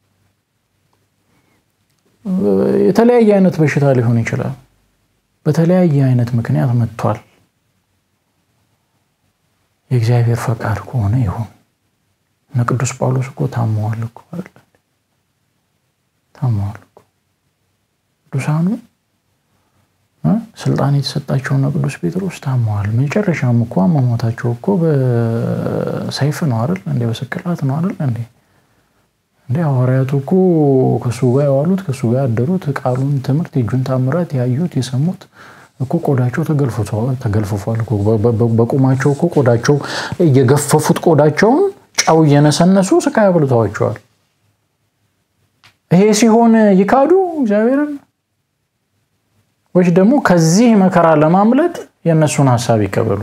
የተለያየ አይነት በሽታ ሊሆን ይችላል። በተለያየ አይነት ምክንያት መጥቷል። የእግዚአብሔር ፈቃድ ከሆነ ይሁን። እነ ቅዱስ ጳውሎስ እኮ ታመዋል እኮ ታመዋል እኮ ቅዱሳኑ ስልጣን የተሰጣቸውና ቅዱስ ጴጥሮስ ታመዋል። መጨረሻም እኮ አሟሟታቸው እኮ በሰይፍ ነው አይደል እንዴ? በስቅላት ነው አይደል እንዴ? እንዴ ሐዋርያቱ እኮ ከእሱ ጋር የዋሉት ከእሱ ጋር ያደሩት ቃሉን ትምህርት የእጁን ታምራት ያዩት የሰሙት እኮ ቆዳቸው ተገልፍፏል። በቁማቸው እኮ ቆዳቸው እየገፈፉት ቆዳቸውን ጨው እየነሰነሱ ስቃይ አብልተዋቸዋል። ይሄ ሲሆን ይካዱ እግዚአብሔርን ወይስ ደግሞ ከዚህ መከራ ለማምለጥ የእነሱን ሀሳብ ይቀበሉ?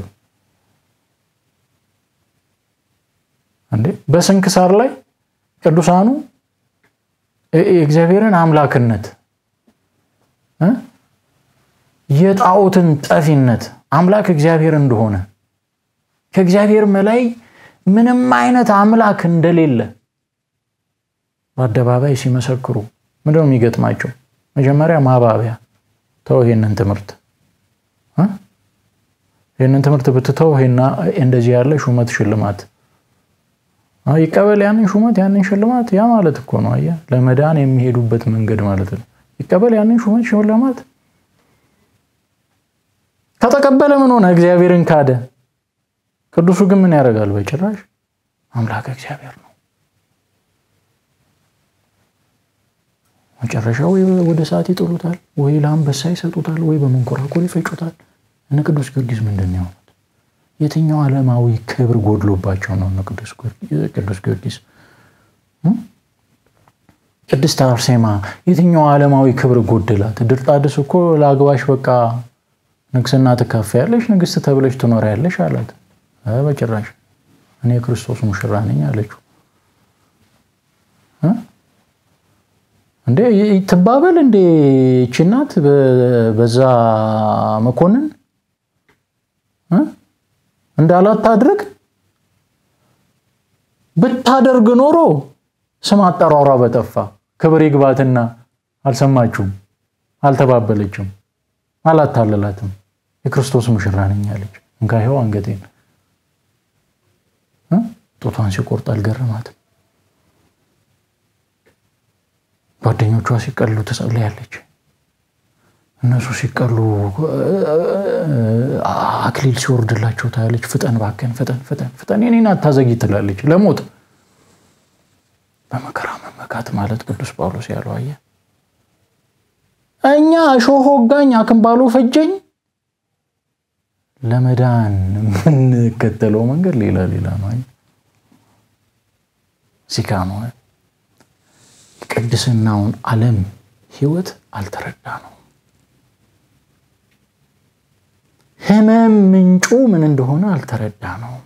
እንዴ በስንክሳር ላይ ቅዱሳኑ የእግዚአብሔርን አምላክነት የጣዖትን ጠፊነት አምላክ እግዚአብሔር እንደሆነ ከእግዚአብሔር በላይ ምንም አይነት አምላክ እንደሌለ በአደባባይ ሲመሰክሩ ምንድን ነው የሚገጥማቸው? መጀመሪያ ማባቢያ ተው፣ ይሄንን ትምህርት ይህንን ትምህርት ብትተው እንደዚህ ያለ ሹመት ሽልማት ይቀበል፣ ያንን ሹመት ያንን ሽልማት። ያ ማለት እኮ ነው አየህ፣ ለመዳን የሚሄዱበት መንገድ ማለት ነው። ይቀበል ያንን ሹመት ሽልማት። ከተቀበለ ምን ሆነ? እግዚአብሔርን ካደ። ቅዱሱ ግን ምን ያደርጋል? በጭራሽ አምላክ እግዚአብሔር ነው። መጨረሻ ወይ ወደ ሰዓት ይጥሉታል፣ ወይ ለአንበሳ ይሰጡታል፣ ወይ በመንኮራኮር ይፈጩታል። እነ ቅዱስ ጊዮርጊስ ምንድን ነው የሆኑት? የትኛው ዓለማዊ ክብር ጎድሎባቸው ነው እነ ቅዱስ ጊዮርጊስ? ቅድስት አርሴማ የትኛው ዓለማዊ ክብር ጎደላት? ድርጣድስ እኮ ለአግባሽ በቃ ንግስና ትካፈያለሽ፣ ንግስት ተብለሽ ትኖሪያለሽ አላት። በጭራሽ እኔ የክርስቶስ ሙሽራ ነኝ አለችው። እንዴ ትባበል እንዴ ይህች እናት በዛ መኮንን እንዳላት ታድርግ። ብታደርግ ኖሮ ስም አጠራሯ በጠፋ ክብር ይግባትና አልሰማችሁም፣ አልተባበለችም፣ አላታለላትም። የክርስቶስ ሙሽራ ነኝ አለች። እንካ ይኸው አንገቴን ጦቷን ሲቆርጥ አልገረማትም። ጓደኞቿ ሲቀሉ ትጸልያለች። እነሱ ሲቀሉ አክሊል ሲወርድላቸው ታያለች። ፍጠን ባከን፣ ፍጠን ፍጠን ፍጠን፣ የኔን አታዘጊ ትላለች። ለሞት በመከራ መመካት ማለት ቅዱስ ጳውሎስ ያለው አየህ፣ እኛ እሾህ ወጋኝ አክንባሎ ፈጀኝ ለመዳን የምንከተለው መንገድ ሌላ ሌላ ነው። ዚካ ነው የቅድስናውን ዓለም ህይወት አልተረዳ ነው። ህመም ምንጩ ምን እንደሆነ አልተረዳ ነው።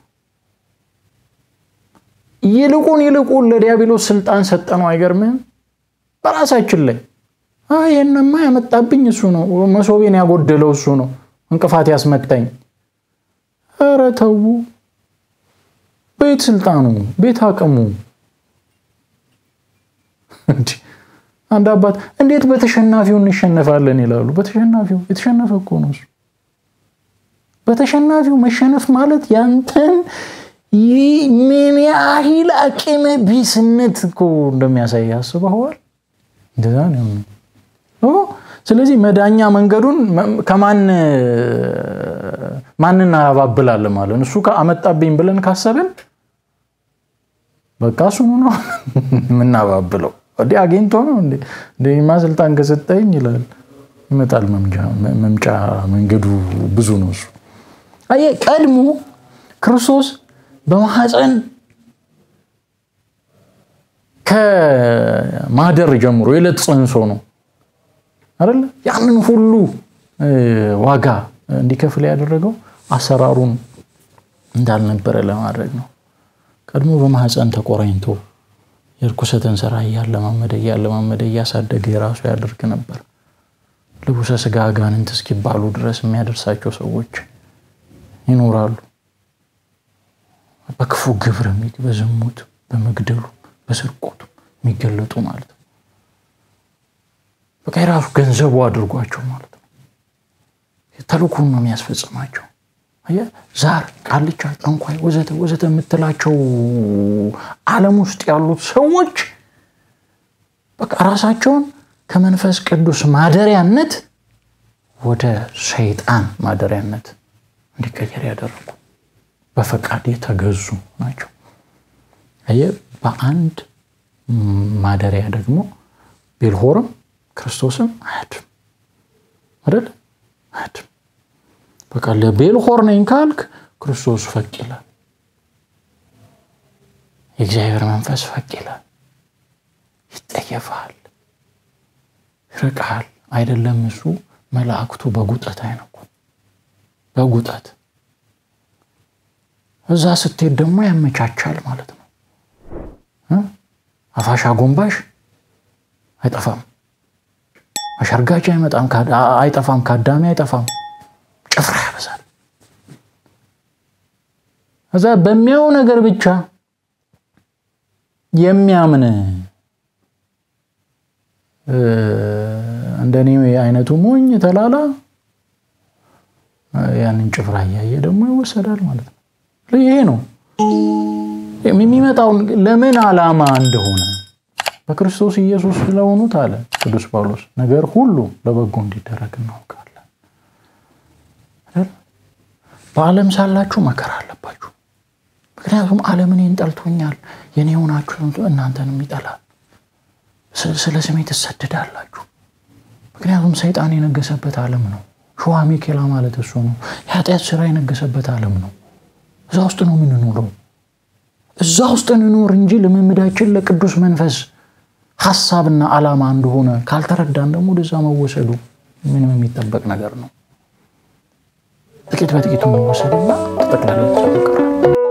ይልቁን ይልቁን ለዲያብሎስ ስልጣን ሰጠ ነው። አይገርምህም? በራሳችን ላይ ይህንማ ያመጣብኝ እሱ ነው፣ መሶቤን ያጎደለው እሱ ነው፣ እንቅፋት ያስመታኝ። ኧረ ተዉ። ቤት ስልጣኑ፣ ቤት አቅሙ። አንድ አባት እንዴት በተሸናፊው እንሸነፋለን ይላሉ። በተሸናፊው የተሸነፈ እኮ ነው እሱ። በተሸናፊው መሸነፍ ማለት ያንተን ምን ያህል አቅመ ቢስነት እኮ እንደሚያሳይ አስበኸዋል? እንደዛ ነው። ስለዚህ መዳኛ መንገዱን ከማን ማን እናባብላለን ማለት እሱ አመጣብኝ ብለን ካሰብን በቃ እሱ ነው የምናባብለው። እንዲ አግኝቶ ነው እንደማ ስልጣን ከሰጠኝ ይላል። ይመጣል። መምጫ መንገዱ ብዙ ነው እሱ። አየህ ቀድሞ ክርስቶስ በማህፀን ከማደር ጀምሮ የዕለት ጽንሶ ነው አይደለ? ያንን ሁሉ ዋጋ እንዲከፍል ያደረገው አሰራሩን እንዳልነበረ ለማድረግ ነው። ቀድሞ በማህፀን ተቆራኝቶ የርኩሰትን ስራ እያለማመደ እያለማመደ እያሳደገ የራሱ ያደርግ ነበር። ልቡሰ ስጋ አጋንንት እስኪባሉ ድረስ የሚያደርሳቸው ሰዎች ይኖራሉ። በክፉ ግብር በዝሙት፣ በመግደሉ፣ በስርቆቱ የሚገለጡ ማለት ነው። በቃ የራሱ ገንዘቡ አድርጓቸው ማለት ነው። ተልኩን ነው የሚያስፈጽማቸው። ዛር፣ ቃልቻ፣ ጠንኳይ ወዘተ ወዘተ የምትላቸው ዓለም ውስጥ ያሉት ሰዎች በቃ ራሳቸውን ከመንፈስ ቅዱስ ማደሪያነት ወደ ሰይጣን ማደሪያነት እንዲቀየር ያደረጉ በፈቃድ የተገዙ ናቸው። አየህ፣ በአንድ ማደሪያ ደግሞ ቤልሆርም ክርስቶስም አያድም አይደል? አያድም። በቃ ለቤልሆር ነኝ ካልክ ክርስቶስ ፈቅ ይላል። የእግዚአብሔር መንፈስ ፈቅ ይላል። ይጠየፋል፣ ይርቃል። አይደለም እሱ መላእክቱ በጉጠት አይነቁ በጉጠት እዛ ስትሄድ ደግሞ ያመቻቻል ማለት ነው። አፋሽ አጎንባሽ አይጠፋም፣ አሸርጋጅ አይጠፋም፣ ከአዳሚ አይጠፋም። ጭፍራ ያበዛል። እዛ በሚያው ነገር ብቻ የሚያምን እንደኔ አይነቱ ሞኝ ተላላ ያንን ጭፍራ እያየ ደግሞ ይወሰዳል ማለት ነው። ይሄ ነው የሚመጣውን ለምን ዓላማ እንደሆነ በክርስቶስ ኢየሱስ ስለሆኑት አለ ቅዱስ ጳውሎስ ነገር ሁሉ ለበጎ እንዲደረግ እናውቃለን። በዓለም ሳላችሁ መከራ አለባችሁ። ምክንያቱም ዓለም እኔን ጠልቶኛል፣ የኔ የሆናችሁ እናንተንም ይጠላል። ስለ ስሜ ትሰደዳላችሁ። ምክንያቱም ሰይጣን የነገሰበት ዓለም ነው። ሸዋ ሚኬላ ማለት እሱ ነው። የኃጢአት ስራ የነገሰበት ዓለም ነው። እዛ ውስጥ ነው የምንኖረው። እዛ ውስጥ እንኖር እንጂ ልምምዳችን ለቅዱስ መንፈስ ሀሳብና ዓላማ እንደሆነ ካልተረዳን ደግሞ ወደዛ መወሰዱ ምንም የሚጠበቅ ነገር ነው። ጥቂት በጥቂቱ እንወሰድና ተጠቅላላ